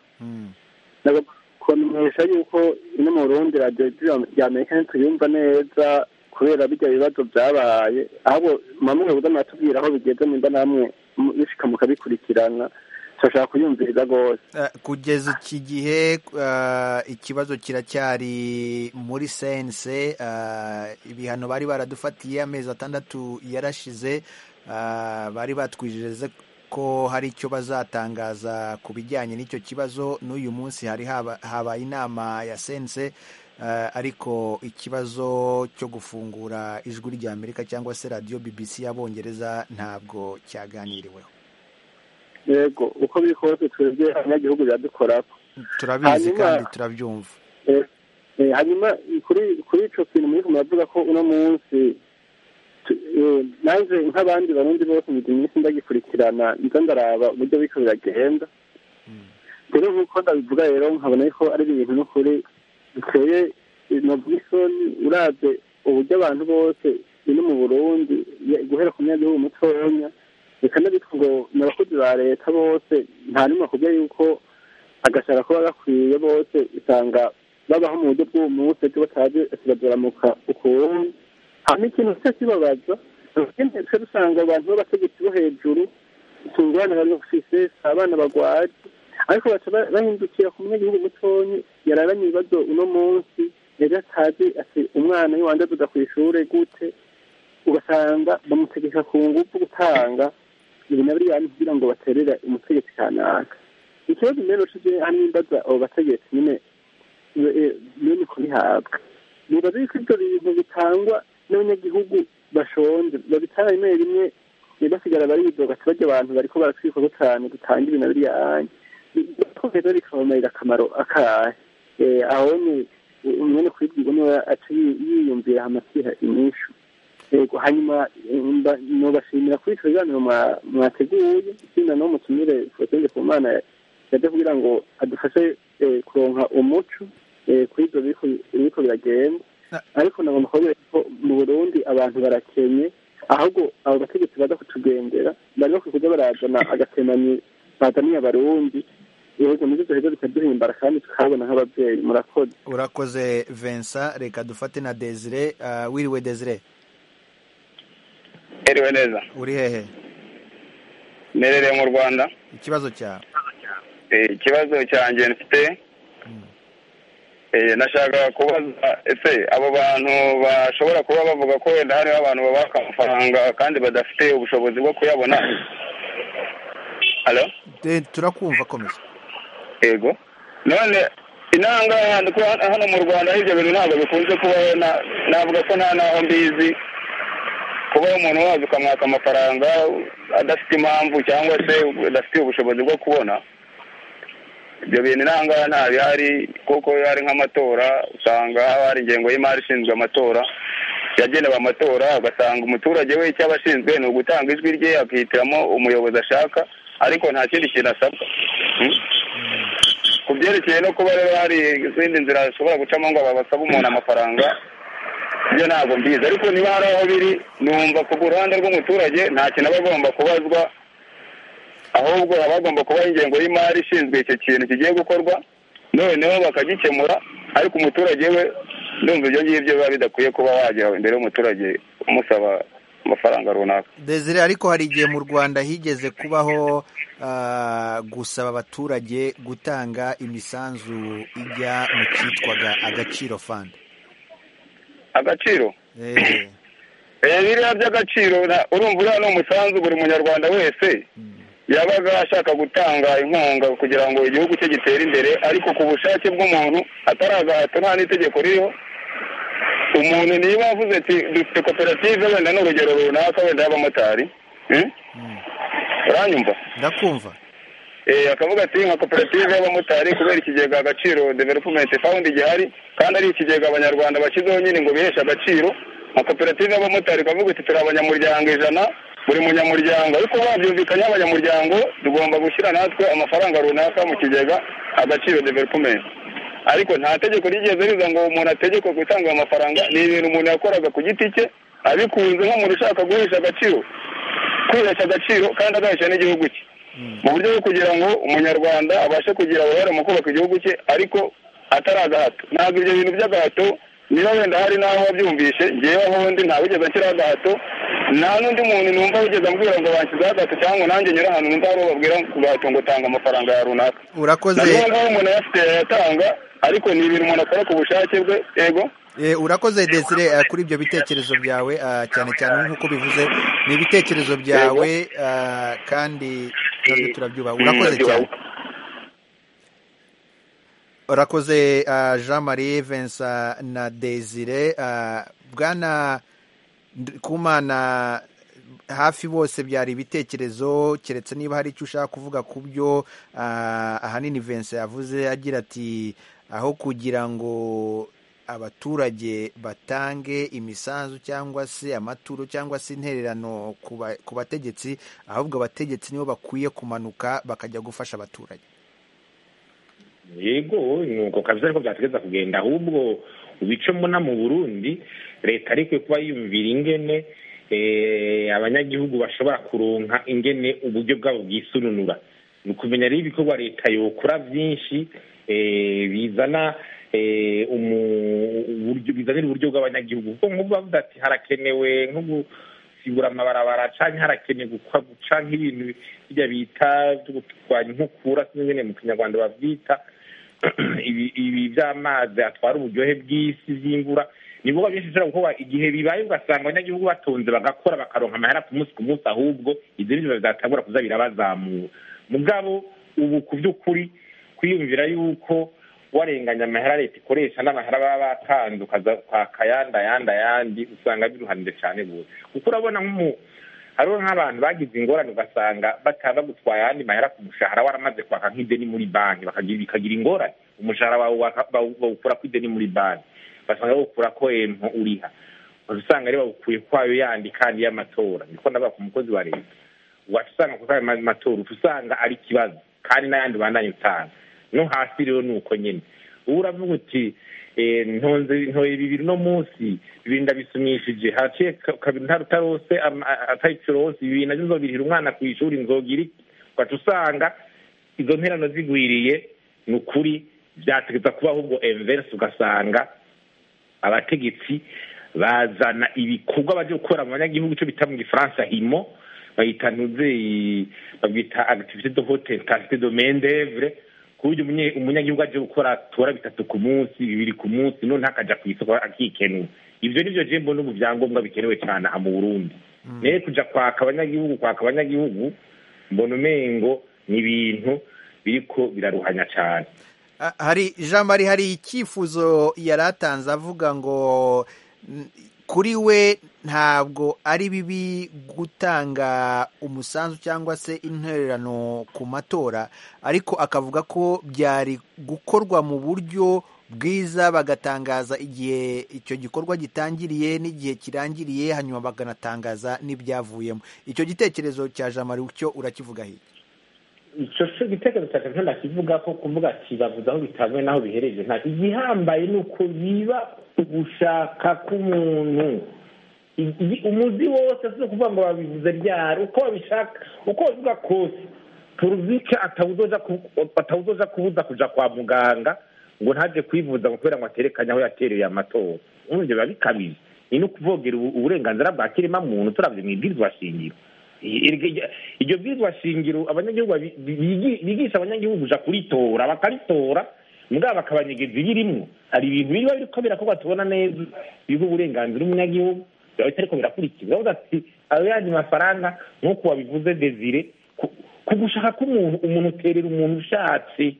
kumenyesha yuko ino mu burundi radiyo rya amerika ntituyumva neza kubera bijya bibazo byabaye ahubwo mamwe buza muratubwira aho bigeze nimba namwe bishika mukabikurikirana turashaka kuyumviriza rwose kugeza iki gihe ikibazo kiracyari muri sense ibihano bari baradufatiye amezi atandatu yarashize bari batwijeze ko hari icyo bazatangaza ku bijyanye n'icyo kibazo n'uyu munsi hari habaye inama ya sense ariko ikibazo cyo gufungura ijwi ry'amerika cyangwa se radiyo bbc y'abongereza ntabwo cyaganiriweho yego uko biri kose twebwe abanyagihugu biradukorako turabizi kandi turabyumva hanyuma kuri kuri icyo kintu muri muravuga ko uno munsi nanjye nk'abandi barundi bose mu minsi ndagikurikirana nza ndaraba uburyo biko biragenda rero nk'uko ndabivuga rero nkabona ko ari ibintu n'ukuri biteye novuga isoni urabye uburyo abantu bose biri mu burundi guhera ku munyagihugu mutonya reka n'abitwa ngo ni abakozi ba leta bose nta n'umwe akubwira yuko agashaka kuba gakwiye bose usanga babaho mu buryo bw'uwo munsi ariko batazi kiradoramuka ukuntu hanyuma ikintu cyo kibabaza twe dusanga abantu b'abategetsi bo hejuru tungana bari bafise abana bagwaje ariko baca bahindukira ku munyagihugu mutonyi yararanye ibibazo uno munsi yari atazi ati umwana iyo wanze aduga ku ishure gute ugasanga bamutegeka ku ngufu gutanga ibi na biriya kugira ngo baterere umutegetsi kanaka ikibazo mbere ushize hamwe imbaza abo bategetsi nyine nyine kubihabwa nibaza yuko ibyo bintu bitangwa n'abanyagihugu bashonje babitanga rimwe rimwe basigara baridoga ati barya abantu bariko baratwikwaho cyane dutanga ibi na biriya ko rero bikabamarira akamaro akahe aho ni umwene kubibwirwa niwe aca yiyumvira amasiha inyishu yego hanyuma nubashimira kuri icyo biganiro mwateguye ikindi no mutumire fotenge ku mana yaje kugira ngo adufashe kuronka umuco kuri ibyo biriko biragenda ariko nagomba kubabwira ko mu burundi abantu barakenye ahubwo abo bategetsi baza kutugendera bari bakwiye kuja barazana agatemanyi bazaniye abarundi ibihugu muri ibyo bigo bikaduhimbara kandi tukahabona nk'ababyeyi murakoze urakoze Vincent reka dufate na Desire wiriwe Desire eriwe neza uri hehe nerereye mu rwanda ikibazo cyawe ikibazo cyanjye mfite nashaka kubaza ese abo bantu bashobora kuba bavuga ko wenda hariho abantu babaka amafaranga kandi badafite ubushobozi bwo kuyabona halo turakumva komeza yego none inanga hano mu rwanda ibyo bintu ntabwo bikunze kubaho navuga ko nta n'aho mbizi kuba umuntu waza ukamwaka amafaranga adafite impamvu cyangwa se adafite ubushobozi bwo kubona ibyo bintu inanga nta bihari kuko hari nk'amatora usanga haba hari ingengo y'imari ishinzwe amatora yagenewe amatora ugasanga umuturage we icyo aba ashinzwe ni ugutanga ijwi rye akihitiramo umuyobozi ashaka ariko nta kindi kintu asabwa ku byerekeye no kuba rero hari izindi nzira zishobora gucamo ngo basaba umuntu amafaranga ibyo ntabwo mbizi ariko niba hari aho biri numva ku ruhande rw'umuturage nta kintu aba agomba kubazwa ahubwo haba hagomba kubaho ingengo y'imari ishinzwe icyo kintu kigiye gukorwa noneho bakagikemura ariko umuturage we ndumva ibyo ngibyo biba bidakwiye kuba wajya imbere y'umuturage umusaba amafaranga runaka Desire ariko hari igihe mu rwanda higeze kubaho gusaba abaturage gutanga imisanzu ijya mu cyitwaga agaciro fandi agaciro biriya by'agaciro urumva uriya ni umusanzu buri munyarwanda wese yabaga ashaka gutanga inkunga kugira ngo igihugu cye gitere imbere ariko ku bushake bw'umuntu atari agahato nta n'itegeko ririho umuntu niba avuze ati dufite koperative wenda ni urugero runaka wenda y'abamotari uranyumva ndakumva akavuga ati nka koperative y'abamotari kubera ikigega agaciro development fund gihari kandi ari ikigega abanyarwanda bashyizeho nyine ngo biheshe agaciro nka koperative y'abamotari ikavuga iti turi abanyamuryango ijana buri munyamuryango ariko babyumvikanye abanyamuryango tugomba gushyira natwe amafaranga runaka mu kigega agaciro development ariko nta tegeko rigeze riza ngo umuntu ategekwe gutanga ayo mafaranga ni ibintu umuntu yakoraga ku giti cye abikunze nk'umuntu ushaka guhesha agaciro kwihesha agaciro kandi agahesha n'igihugu cye mu buryo bwo kugira ngo umunyarwanda abashe kugira uruhare mu kubaka igihugu cye ariko atari agahato ntabwo ibyo bintu by'agahato niba wenda hari n'aho wabyumvishe ngewe aho undi ntawigeze nshyiraho agahato nta n'undi muntu numva wigeze ambwira ngo banshyizeho agato cyangwa ngo nanjye nyure ahantu numva hari babwira ku gahato ngo tanga amafaranga ya runaka urakoze na n'ubu ngubu umuntu ayafite yayatanga ariko ni ibintu umuntu akora ku bushake bwe yego Eh, urakoze Desire eh, kuri ibyo bitekerezo byawe ah, cyane cyane nk'uko bivuze ni ibitekerezo byawe ah, kandi natwe turabyubaha urakoze cyane urakoze ah, Jean Marie Vincent na Desire ah, bwana Kumana hafi bose byari ibitekerezo keretse niba hari icyo ushaka kuvuga ku byo ah, ahanini Vincent yavuze agira ati aho kugira ngo abaturage batange imisanzu cyangwa se amaturo cyangwa se intererano ku ba- ku bategetsi ahubwo abategetsi nibo bakwiye kumanuka bakajya gufasha abaturage yego nuko kabisa ariko byategeza kugenda ahubwo ibice mbona mu burundi leta ariko kuba yumvira ingene eh, abanyagihugu bashobora kuronka ingene uburyo bwabo bwisununura ni ukumenya rero ibikorwa leta yokora byinshi eh, bizana eh, umu- uburyo bizanira uburyo bw'abanyagihugu kuko nk'ubu bavuze ati harakenewe nko gusibura amabarabara canke harakenewe gukwa guca nk'ibintu bijya bita byo kurwanya inkukura sinzi ingene mu kinyarwanda bavyita ibi ibi by'amazi atwara uburyohe bw'isi by'imvura ni ibikorwa byinshi bishobora gukorwa igihe bibaye ugasanga abanyagihugu batonze bagakora bakaronka amahera ku munsi ku munsi ahubwo ibyo nivyo bizatangura kuza birabazamura mugabo ubu ku by'ukuri kwiyumvira yuko warenganya amahera leta ikoresha n'amahera baba batanze ukaza kwaka ayandi ayandi ayandi usanga biruhanije cyane gose kuko urabona nk'umu hariho nk'abantu bagize ingorane ugasanga bataba gutwara ayandi mahera ku mushahara waramaze kwaka nk'ideni muri banki bakagira bikagira ingorane umushahara wawe waka- bawu- bawukura ku ideni muri banki basanga bawukura ko empo uriha usanga rero bawukuye kwayo yandi kandi y'amatora niko ndavuga ku mukozi wa leta waca usanga kuko ayo ma- matora uca usanga ari ikibazo kandi n'ayandi bandanye utanga no hasi rero ni uko nyine ubu uravuga uti eh, ntonze ntoye bibiri no munsi bibiri ndabisumishije haciye ka- kabiri nta rutarose atayicurose bibiri navyo nzobirihira umwana ku ishuri nzogira iki ugaca usanga izo nterano zigwiriye ni ukuri byategeza kuba ahubwo enverse ugasanga abategetsi bazana ibikorwa baje gukora mu banyagihugu icyo bita mu gifaransa himo bayita ntuze babwita activité de haute intensité de main d'œuvre ku buryo umunye- umunyagihugu aje gukora tora bitatu ku munsi bibiri ku munsi none akaja ku isoko akikenura ivyo nivyo je mbona ubu vyangombwa bikenewe cyane aha mu burundi naye kuja kwaka abanyagihugu kwaka abanyagihugu mbona umengo ni ibintu biriko biraruhanya cyane Ah, hari Jean Marie hari icyifuzo yari atanze avuga ngo n- kuri we ntabwo ari bibi gutanga umusanzu cyangwa se intererano ku matora ariko akavuga ko byari gukorwa mu buryo bwiza bagatangaza igihe icyo gikorwa gitangiriye n'igihe kirangiriye hanyuma bakanatangaza n'ibyavuyemo icyo gitekerezo cya Jean Marie cyo urakivuga hirya icyo cyo igitekerezo cyacu nta ndakivuga ko kuvuga ati bavuze aho bitanzwe n'aho bihereje nta igihambaye ni uko biba ugushaka k'umuntu I- i- umuzi wose si ukuvuga ngo babivuze ryari uko babishaka uko babivuga kose turuzike atawuzoja ku- atawuzoja kubuza kuja kwa muganga ngo ntaje kwivuza ngo kubera ngo aterekanye aho yatereye amatora urumva ibyo biba bikabije ni no kuvogera ubu- uburenganzira bwa kirema muntu turavye mw'ibwirizwa shingiro iryo iryo bwirizwa shingiro abanyagihugu babi- bigi- bigisha abanyagihugu kuja kuritora bakaritora mugabo bakabanyegeza ibirimwo hari ibintu biba biriko birakorwa tubona neza biha uburenganzira umunyagihugu biba bitariko birakurikizwa bavuga ati ayo yandi mafaranga nk'uko wabivuze desire ku- ku gushaka k'umuntu umuntu uterera umuntu ushatse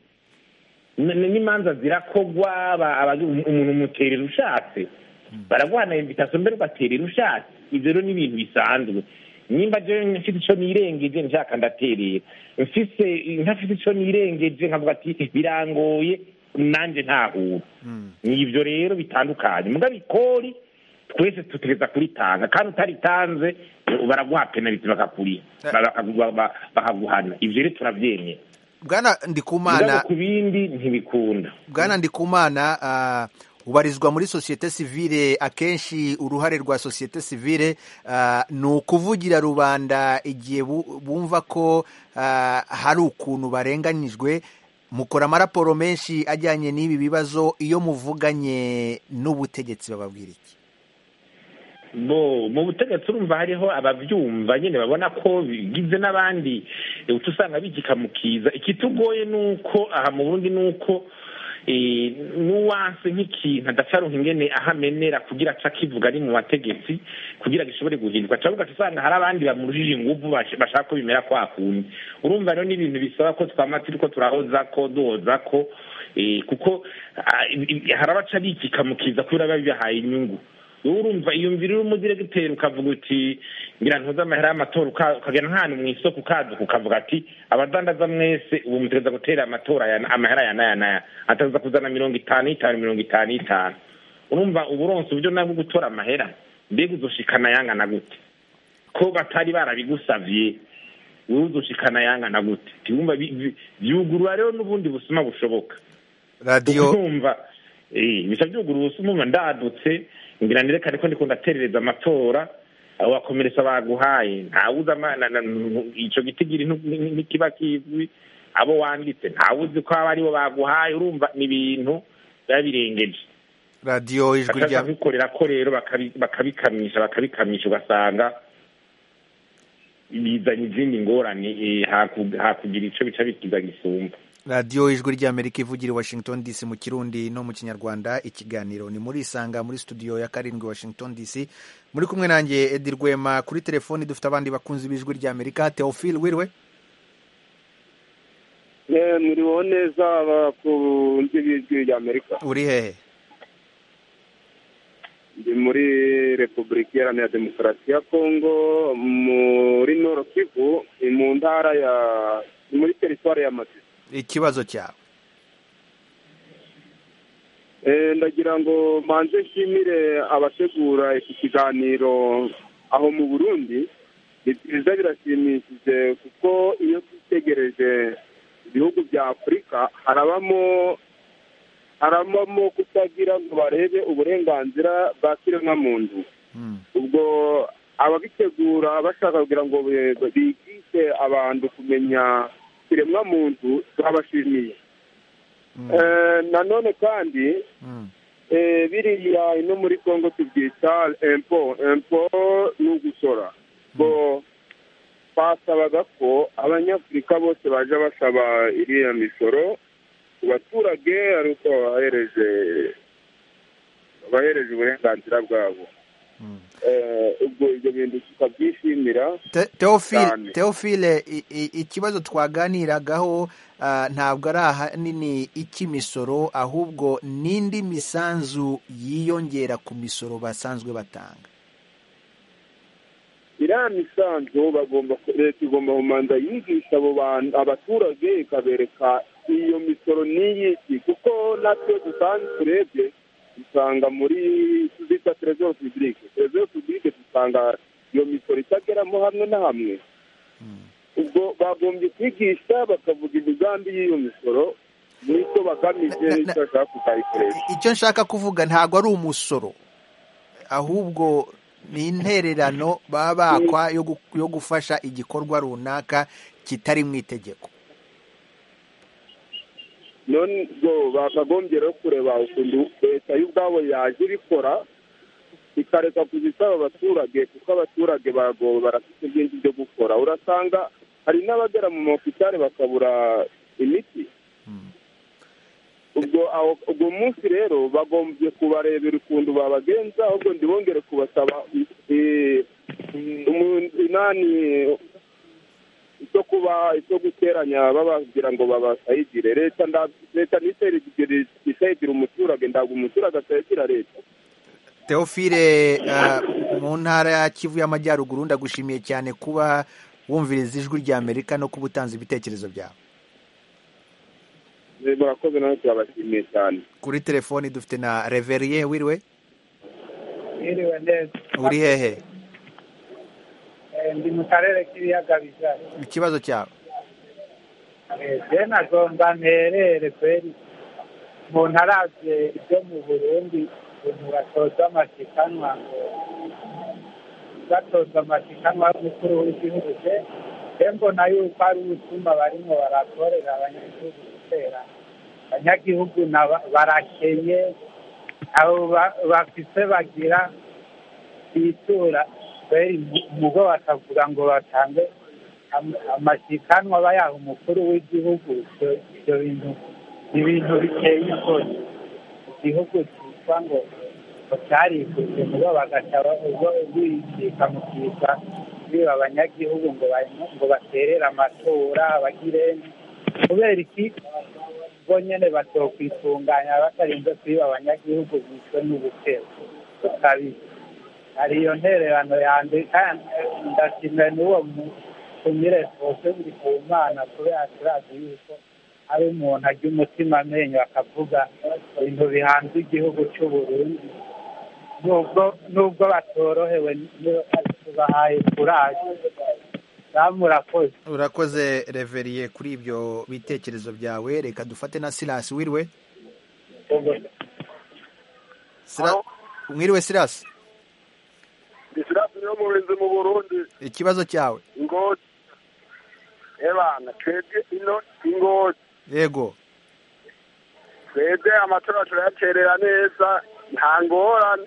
N- n- n'imanza zirakogwa aba- aba- umuntu umuterera ushatse baraguhana invitation mbere ugaterera ushatse ivyo rero ni ibintu bisanzwe nimba jewe mfite ico nirengeje nshaka ndaterera mfise ntafite ico nirengeje nkavuga ati birangoye nanje ntahura ni ivyo rero bitandukanye mugabo ikori twese tutegeza kuritanga kandi utaritanze baraguha penaliti bakakuriha bakagu- ba- bakaguhana ivyo rero turavyemera bwana mugabo ndikumana ku bindi ntibikunda bwana ndikumana ah, ubarizwa muri sosiyete sivile akenshi uruhare rwa sosiyete sivile ah, ni ukuvugira rubanda igihe bu- bumva ko ah, hari ukuntu barenganyijwe mukora amaraporo menshi ajyanye n'ibi bibazo iyo muvuganye n'ubutegetsi bababwira iki bo mu butegetsi urumva hariho abavyumva nyene babona ko bigize n'abandi eh, uca usanga bigikamukiza ikitugoye nuko aha mu burundi nuko eh, nuwanse nk'ikintu adacaronka ingene aho amenera kugira aca akivuga ari mu bategetsi kugira gishobore guhinduka cavuga ugaca usanga hari abandi bamurushije inguvu bash- bashaka ko bimera kwa kundi urumva rero n'ibintu bisaba ko twama turiko turahoza ko duhoza ko eh, kuko ah, i- i- hari abaca bikikamukiza kubera biba bibahaye inyungu wowe urumva iyumvira uri umudiregiteri ukavuga uti ngira ntuze amahera y'amatora uka- ukagenda nk'ahantu mu isoko ukaduka ukavuga ati abadandaza mwese ubu mutegereza gutera amatora aya- amahera aya n'aya n'aya ataza kuzana mirongo itanu y'itanu mirongo itanu y'itanu urumva uba uronse uburyo nabwo gutora amahera mbega uzoshikana yangana gute ko batari barabigusavye wowe uzoshikana yangana gute tiwumva bi- bi- vyugurura rero n'ubundi busuma bushoboka radiyo urumva eh bisa byugurura ubusuma umva ndadutse ngira nerekane ko ndiko ndaterereza amatora abo bakomeretsa baguhaye ntawuzi ama- na- na- ico gitigiri ntu- ni- ni- ntikiba kizwi abo wanditse ntawuzi ko aba aribo baguhaye urumva ni ibintu biba birengeje radiyo ijwi rya bakaza kwikorera ko rero bakabi- bakabikamisha bakabikamisha ugasanga bizanye izindi ngorane eh, haku- hakugira ico bica bikiza gisumba radiyo ijwi ry'amerika ivugira i washington dc mu kirundi no mu kinyarwanda ikiganiro ni muri isanga muri studio ya karindwi washington dc muri kumwe nanjye edi rwema kuri telefoni dufite abandi bakunzi b'ijwi ry'amerika teofile wiriwe muriho neza abakunzi b'ijwi rya amerika uri hehe ndi muri repubulika iharanira demokarasi ya kongo muri noro kivu ni mu ntara ya ni muri teritwari ya masisi ikibazo cyawe Eh, ndagira ngo manze nshimire abategura iki kiganiro aho mu burundi ni byiza birashimishije kuko iyo twitegereje ibihugu bya afurika harabamo harabamo kutagira ngo barebe uburenganzira bwa kiremwamuntu ubwo ababitegura bashaka kugira ngo be- bigishe abantu kumenya kiremwamuntu turabashimiye Eh, nanone kandi eh, biriya ino muri congo tubyita empo empo ni ugusora bo basabaga ko abanyafurika bose baje basaba iriya misoro ku baturage ari uko babahereje babahereje uburenganzira bwabo Eh, ubwo ibyo bintu tukabyishimira Te- Theophile cyane. Theophile i- i- ikibazo twaganiragaho ah, ntabwo ari ahanini icy'imisoro ahubwo n'indi misanzu yiyongera ku misoro basanzwe batanga iriya misanzu bagomba leta igomba kumanza yigisha abo bantu abaturage ikabereka iyo misoro n'iyiki kuko natwe dusanzwe turebye dusanga muri tuzita trezor publique trezor publique dusanga iyo misoro itageramo hamwe na hamwe ubwo bagombye kwigisha bakavuga imigambi y'iyo misoro n'icyo bagamije icyo bashaka kuzayikoresha icyo nshaka kuvuga ntabwo ari umusoro ahubwo ni intererano baba bakwa yo gu- yo gufasha igikorwa runaka kitari mu itegeko none ubwo bakagombye rero kureba ukuntu leta y'ubwabo yaje ibikora ikareka kuzisaba abaturage kuko abaturage baragowe barafite byinshi byo gukora urasanga hari n'abagera mu mahopitari bakabura imiti ubwo aho ubwo munsi rero bagombye kubarebera ukuntu babagenza ahubwo ntibongere kubasaba eh, umu- inani icyo kuba icyo guteranya bababwira ngo babasayidire leta nda- leta ntisayidire isayidire umuturage ntabwo umuturage asayidira leta Theophile ah, mu ntara ya Kivu y'Amajyaruguru ndagushimiye cyane kuba wumviriza ijwi rya Amerika no kuba utanze ibitekerezo byawe Eh, murakoze nawe turabashimiye cyane kuri telefoni dufite na Reverie wiriwe Mwiriwe neza uri hehe Eh, ndi mu karere k'ibiyaga bigari ikibazo cyawe Eh, je nagomba nterere kweri umuntu aravye ibyo mu burundi ukuntu batoza amashikanwa ngo batoza amashikanwa y'umukuru w'igihugu je je mbona yuko ari ubutuma barimo barakorera abanyagihugu gutera abanyagihugu naba- barakenye abo ba- bafise bagira bitura kweri mu- mugo bakavuga ngo batange am- amashikanwa bayaha umukuru w'igihugu ivyo- ivyo bintu ni ibintu biteye isoni igihugu cyitwa ngo ngo cyarikutse mugo bagaca bicika mu kiza biba abanyagihugu ngo ba- ngo baterere amatora bagire kubera iki bo nyene batokwitunganya batarinze kwiba abanyagihugu bishwe n'ubukeba bukabije hari iyo ntererano yanje kandi ndashimira n'uwo mutumire twose buri ku mana kubera turazi yuko ari umuntu ajya umutima amenyo akavuga ibintu bihanze igihugu cy'u Burundi nubwo nubwo batorohewe niyo tubahaye kuraje murakoze urakoze reveriye kuri ibyo bitekerezo byawe reka dufate na silasi wiriwe Sila- mwiriwe silasi disirasi niyo murinzi mu burundi ikibazo cyawe ingozi ebana twebwe ino ingozi yego twebwe amatora turayaterera neza nta ngorane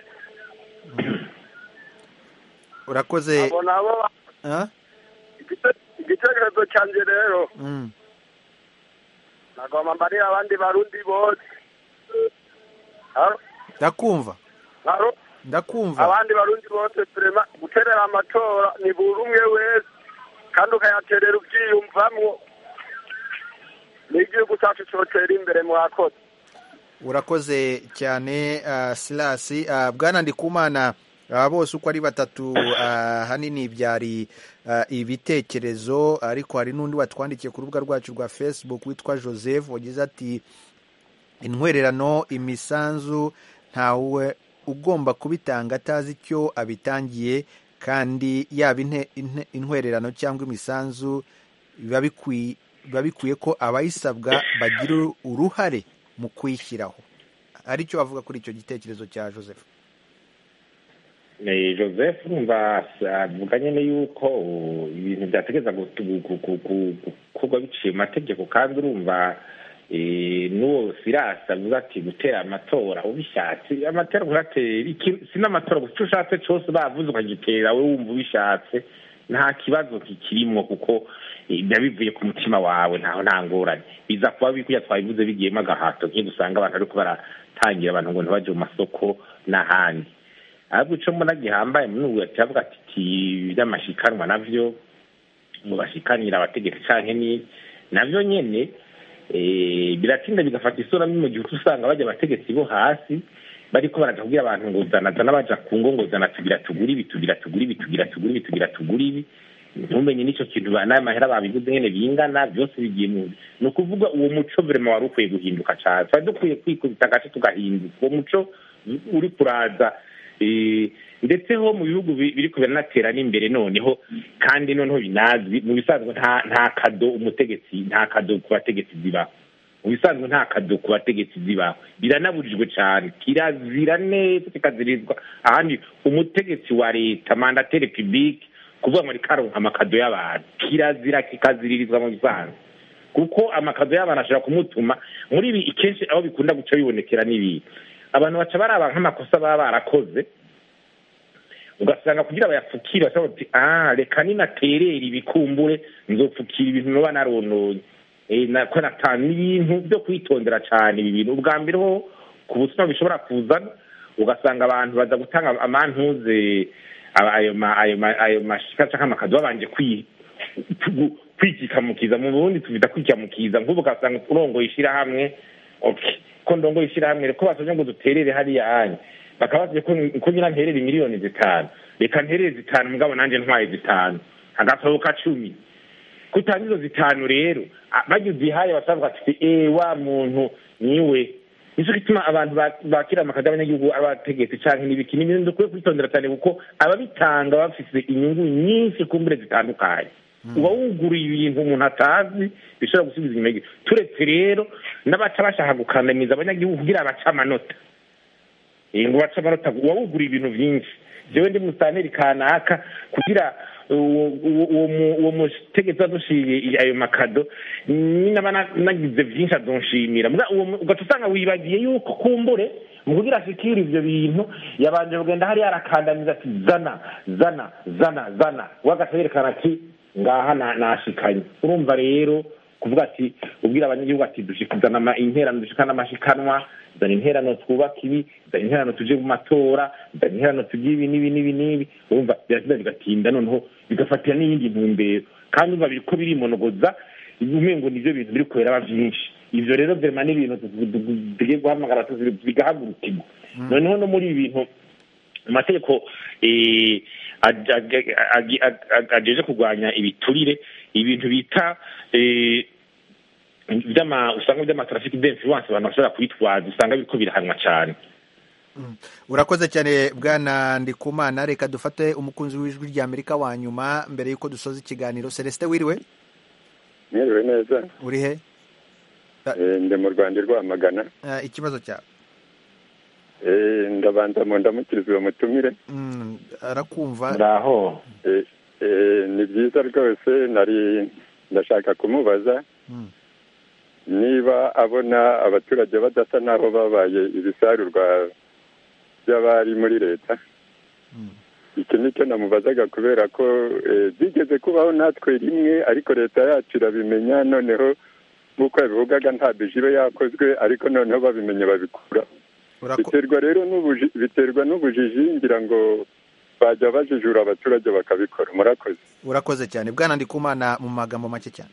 urakoze abo nabo Ah? igite- igitekerezo cyanjye rero Mm. nagomba mbarira abandi barundi bose Haro? ndakumva Haro? ndakumva abandi barundi bose turema guterera amatora ni buri umwe wese kandi ukayaterera ubyiyumvamwo n'igihugu cyacu cyotera imbere mwakoze urakoze cyane uh, silasi uh, bwana ndikumana aba bose uko ari batatu uh, hanini byari uh, ibitekerezo ariko hari n'undi watwandikiye ku rubuga rwacu rwa facebook witwa joseph wagize ati intwererano imisanzu ntawe ugomba kubitanga atazi icyo abitangiye kandi yaba inte- inte- intwererano cyangwa imisanzu biba bikwi- biba bikwiye ko abayisabwa bagira uruhare mu kuyishyiraho aricyo bavuga kuri icyo gitekerezo cya joseph Eh, joseph urumva avuga nyine yuko uh, ibintu byategereza gutu- gu- gu- gu- gukorwa biciye mu mategeko kandi urumva eh, n'uwo sirasi avuga ati gutera amatora ubishatse amatora kuratera iki- si n'amatora gusa icyo ushatse cyose bavuze ukagitera we wumva ubishatse nta kibazo kikirimwo kuko eh, biba bivuye ku mutima wawe ntaho nta ngorane biza kuba bikuya twabivuze bigiyemo agahato nk'iyo dusanga abantu ariko baratangira abantu ngo ntibaje mu masoko n'ahandi ahubwo icyo mbona gihambaye muri ubu yavuga ati "Ti, by'amashikanwa navyo ngo bashikanira abategetsi canke ni navyo nyene eh, biratinda bigafata isura mbi mu gihe uca usanga bajya abategetsi bo hasi bariko baraja kubwira abantu ngo zana zana baja ku ngo ngo zana tugira tugura ibi tugira tugura ibi tugira tugura ibi tugira tugura ibi ntumenye n'icyo kintu ba- n'ayo mahera babivuze nyene bingana byose bigiye mu ni ukuvuga uwo muco vrema wari ukwiye guhinduka cane twari dukwiye kwikubita agace tugahinduka uwo muco uri kuraza eh, ndetse ho mu bihugu bi- biriko biranatera n'imbere noneho kandi noneho binazwi mu bisanzwe nta nta kado umutegetsi nta kado ku bategetsi zibaho mu bisanzwe nta kado ku bategetsi zibaho biranabujijwe cyane kirazira neza kikazirizwa ahandi umutegetsi wa leta mandateri publique kuvuga ngo ariko aronka amakado y'abantu kirazira kikaziririzwa mu bisanzwe kuko amakado y'abantu ashobora kumutuma muri ibi kenshi aho bikunda guca bibonekera n'ibi abantu baca baraba nk'amakosa baba barakoze ugasanga kugira bayapfukire bashobora bati ah reka ninaterera ibikumbure nzopfukira ibintu noba narononye Eh, na- ko natanu n'ibintu byo kwitondera cyane ibi bintu ubwa mbere ho ku busuma bishobora kuzana ugasanga abantu baza gutanga amantuze aba- ayo ma- ayo ma- ayo mashika canke amakado babanje kwi- ku- kwikikamukiza mu burundi tuvita kwikamukiza nk'ubu ugasanga urongoye ishirahamwe okay ko ndongoye ishirahamwe reko basabye ngo duterere hariya hanya bakaba basabye ko ko nyina nterere miliyoni zitanu reka nterere zitanu mugabo nanje ntwaye zitanu agasohoka cumi kutanga izo zitanu rero a- barya uzihaye basavuga ati eh wa muntu niwe nicyo gituma abantu ba- bakira amakadi y'abanyagihugu abategetsi canke n'ibiki ni ibintu dukwiye kwitondera cyane kuko ababitanga bafise inyungu nyinshi ku mbure zitandukanye uba wuguruye ibintu umuntu atazi bishobora gusubiza inyuma y'igihe turetse rero n'abaca bashaka gukandamiza abanyagihugu kugira bace amanota Eh, ngo bace amanota uba wuguruye ibintu byinshi jewe ndi musaneri kanaka kugira uwo uwo- uwo mu- uwo mutegetsi adushiriye ayo makado ninaba na- nagize byinshi adonshimira Muga uwo mu- ugaca usanga wibagiye yuko kumbure mu kugira ashikire ivyo bintu yabanje kugenda hariya arakandamiza ati zana zana zana zana we agaca yerekana ati ngaha na- nashikanye urumva rero kuvuga ati ubwira abanyagihugu ati dushikizana ama- interano dushikana amashikanwa zana interano twubaka ibi zana interano tuje mu matora zana interano tugire ibi n'ibi n'ibi n'ibi urumva biratinda bigatinda noneho bigafatira n'iyindi ntumbero kandi urumva biriko birimonogoza umengo nivyo bintu biri kubera vyinshi ivyo rero vyema n'ibintu tugiye guhamagara tuzi- bigahagurukirwa noneho no muri ibi bintu amategeko eh, aj- aj- aj- aj- ajeje kurwanya ibiturire ibintu bita eh, vyama usanga vy'amatrafiki d'influence abantu bashobora kwitwaza usanga biriko birahanwa cane urakoze cyane bwana ndikumana reka dufate umukunzi w'ijwi rya amerika wa nyuma mbere y'uko dusoza ikiganiro celestin wiriwe mwiriwe neza uri he Eh, ndi mu rwanda i rwamagana Eh, ikibazo cyawe Eh, ndabanza mu ndamukiriza uwo mutumire Mm, arakumva ndaho Eh, eh, ni byiza rwose nari ndashaka kumubaza Mm. niba abona abaturage badasa n'aho babaye ibisarurwa by'abari muri leta iki nicyo namubazaga kubera ko eh, byigeze kubaho natwe rimwe ariko leta yacu irabimenya noneho nk'uko yabivugaga nta bije iba yakozwe ariko noneho babimenye babikura biterwa rero n'ubuji biterwa n'ubujiji ngira ngo bajya bajijura abaturage bakabikora murakoze urakoze cyane bwana ndikumana mu magambo make cyane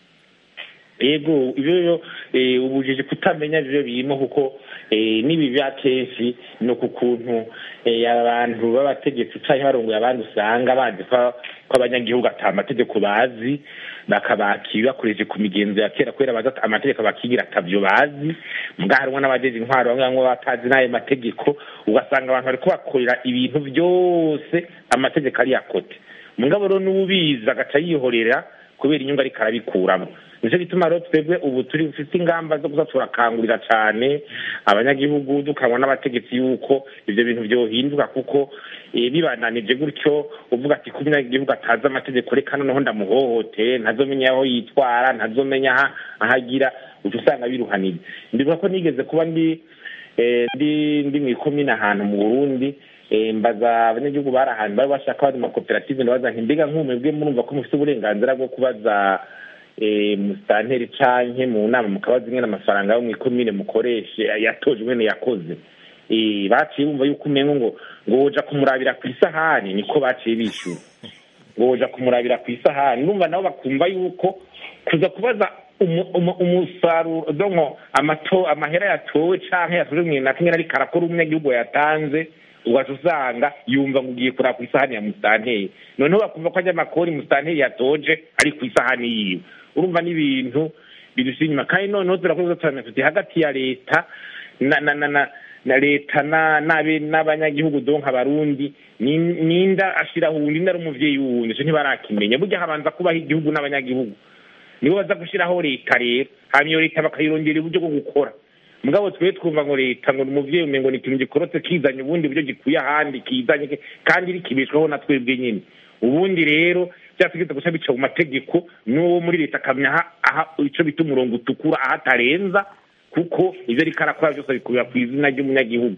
yego ibyo rero eh, ubujiji kutamenya ibyo birimo kuko eh, n'ibi bya kenshi ni uku kuntu eh, abantu b'abategetsi cyangwa barongoye abandi usanga bazi ko ko abanyagihugu ata amategeko bazi bakabakira bakoresheje ku migenzo ya kera kubera bazi ati amategeko bakigira atavyo bazi mbwa harimwo n'abajeje intwaro bamwe bamwe batazi n'ayo mategeko ugasanga abantu bariko bakorera ibintu byose amategeko ari yakote mugabo rero n'ubizi agaca yihorera kubera inyungu ariko arabikuramo nicyo gituma rero twebwe ubu turi dufite ingamba zo kuza turakangurira cyane abanyagihugu dukangwa n'abategetsi yuko ibyo bintu byohinduka kuko eh, bibananije gutyo uvuga ati ko umunyagihugu atazi amategeko reka noneho ndamuhohoteye ntazomenya aho yitwara ntazomenya aha aho agira uca usanga biruhanije ndibuka ko nigeze kuba ndi eh, ndi ndi mu ikomine ahantu mu burundi eh, mbaza abanyagihugu bari ahantu bari bashaka bari mu makoperative ndabaza nti mbega nk'umwebwe murumva ko mufite uburenganzira bwo kubaza eh, musitanteri canke mu nama mukabaza ingene amafaranga yo mw'ikomine mukoreshe yatoje ingene yakoze Eh, baciye bumva yuko umengo ngo ngo woja kumurabira ku isahani niko baciye bishyura ngo woja kumurabira ku isahani numva nabo bakumva yuko kuza kubaza umu- umu- umusaruro donko amato amahera yatowe canke yatojwe mu na kimwe ariko arakora umunyagihugu yatanze ugaca usanga yumva ngo ugiye kuraba ku isahani ya musitanteri noneho bakumva ko ajya amakori musitanteri yatoje ari ku isahani yiwe urumva n'ibintu bidushyira inyuma kandi noneho turakoze cyane tuti hagati ya leta na na na na na leta na n'abe n'abanyagihugu donka abarundi ni- ninda ashiraho uwundi ninda ari umuvyeyi wundi ico ntibarakimenya burya habanza kubaho igihugu n'abanyagihugu nibo baza gushiraho leta rero hanyuma iyo leta bakayirondera uburyo bwo gukora mugabo twe twumva ngo leta ngo ni umuvyeyi umengo ni ikintu gikorotse kizanye ubundi buryo gikuye ahandi kizanye ki- kandi rikibeshwaho na twebwe nyine ubundi rero byategetse guca bica mu mategeko n'uwo muri leta akamenya aha aha ico bita umurongo utukura aho atarenza kuko ivyo ariko arakora byose bikubira ku izina ry'umunyagihugu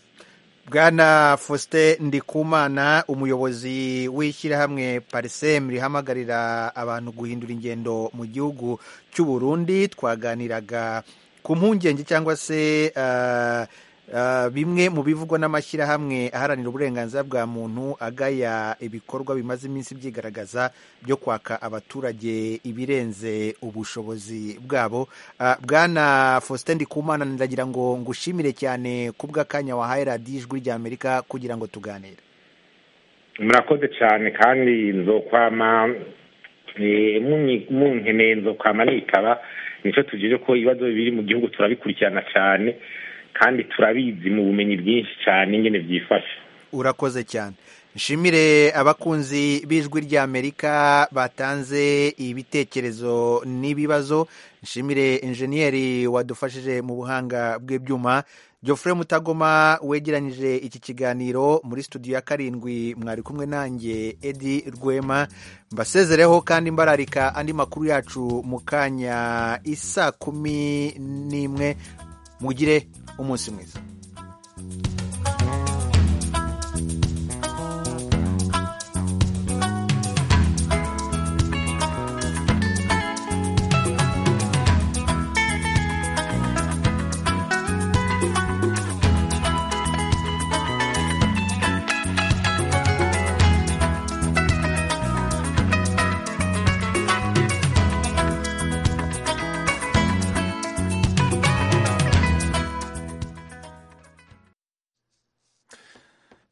bwana faustin ndikumana umuyobozi w'ishyirahamwe parisem rihamagarira abantu guhindura ingendo mu gihugu cy'u burundi twaganiraga ku mpungenge cyangwa se ah, ah, bimwe mu bivugwa n'amashyirahamwe aharanira uburenganzira bwa muntu agaya ibikorwa bimaze iminsi byigaragaza byo kwaka abaturage ibirenze ubushobozi bwabo Ah, bwana faustin ndikumana ndagira ngo ngushimire cyane ku bw'akanya wahaye radiyo ijwi ry'amerika kugira ngo tuganire murakoze cyane kandi nzokwama eh, munyi- munkeneye nzokwama nitaba nico tugire ko ibibazo biri mu gihugu turabikurikirana cyane kandi turabizi mu bumenyi bwinshi cyane ingene byifashe urakoze cyane nshimire abakunzi b'ijwi ry'amerika batanze ibitekerezo n'ibibazo nshimire injeniyeri wadufashije mu buhanga bw'ibyuma Geoffrey Mutagoma wegeranyije iki kiganiro muri studio ya karindwi mwari kumwe nanjye Edi Rwema mbasezereho kandi mbararika andi makuru yacu mu kanya isa kumi n'imwe mugire umunsi mwiza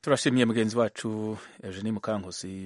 turashimiye mugenzi wacu eugenie mukankusi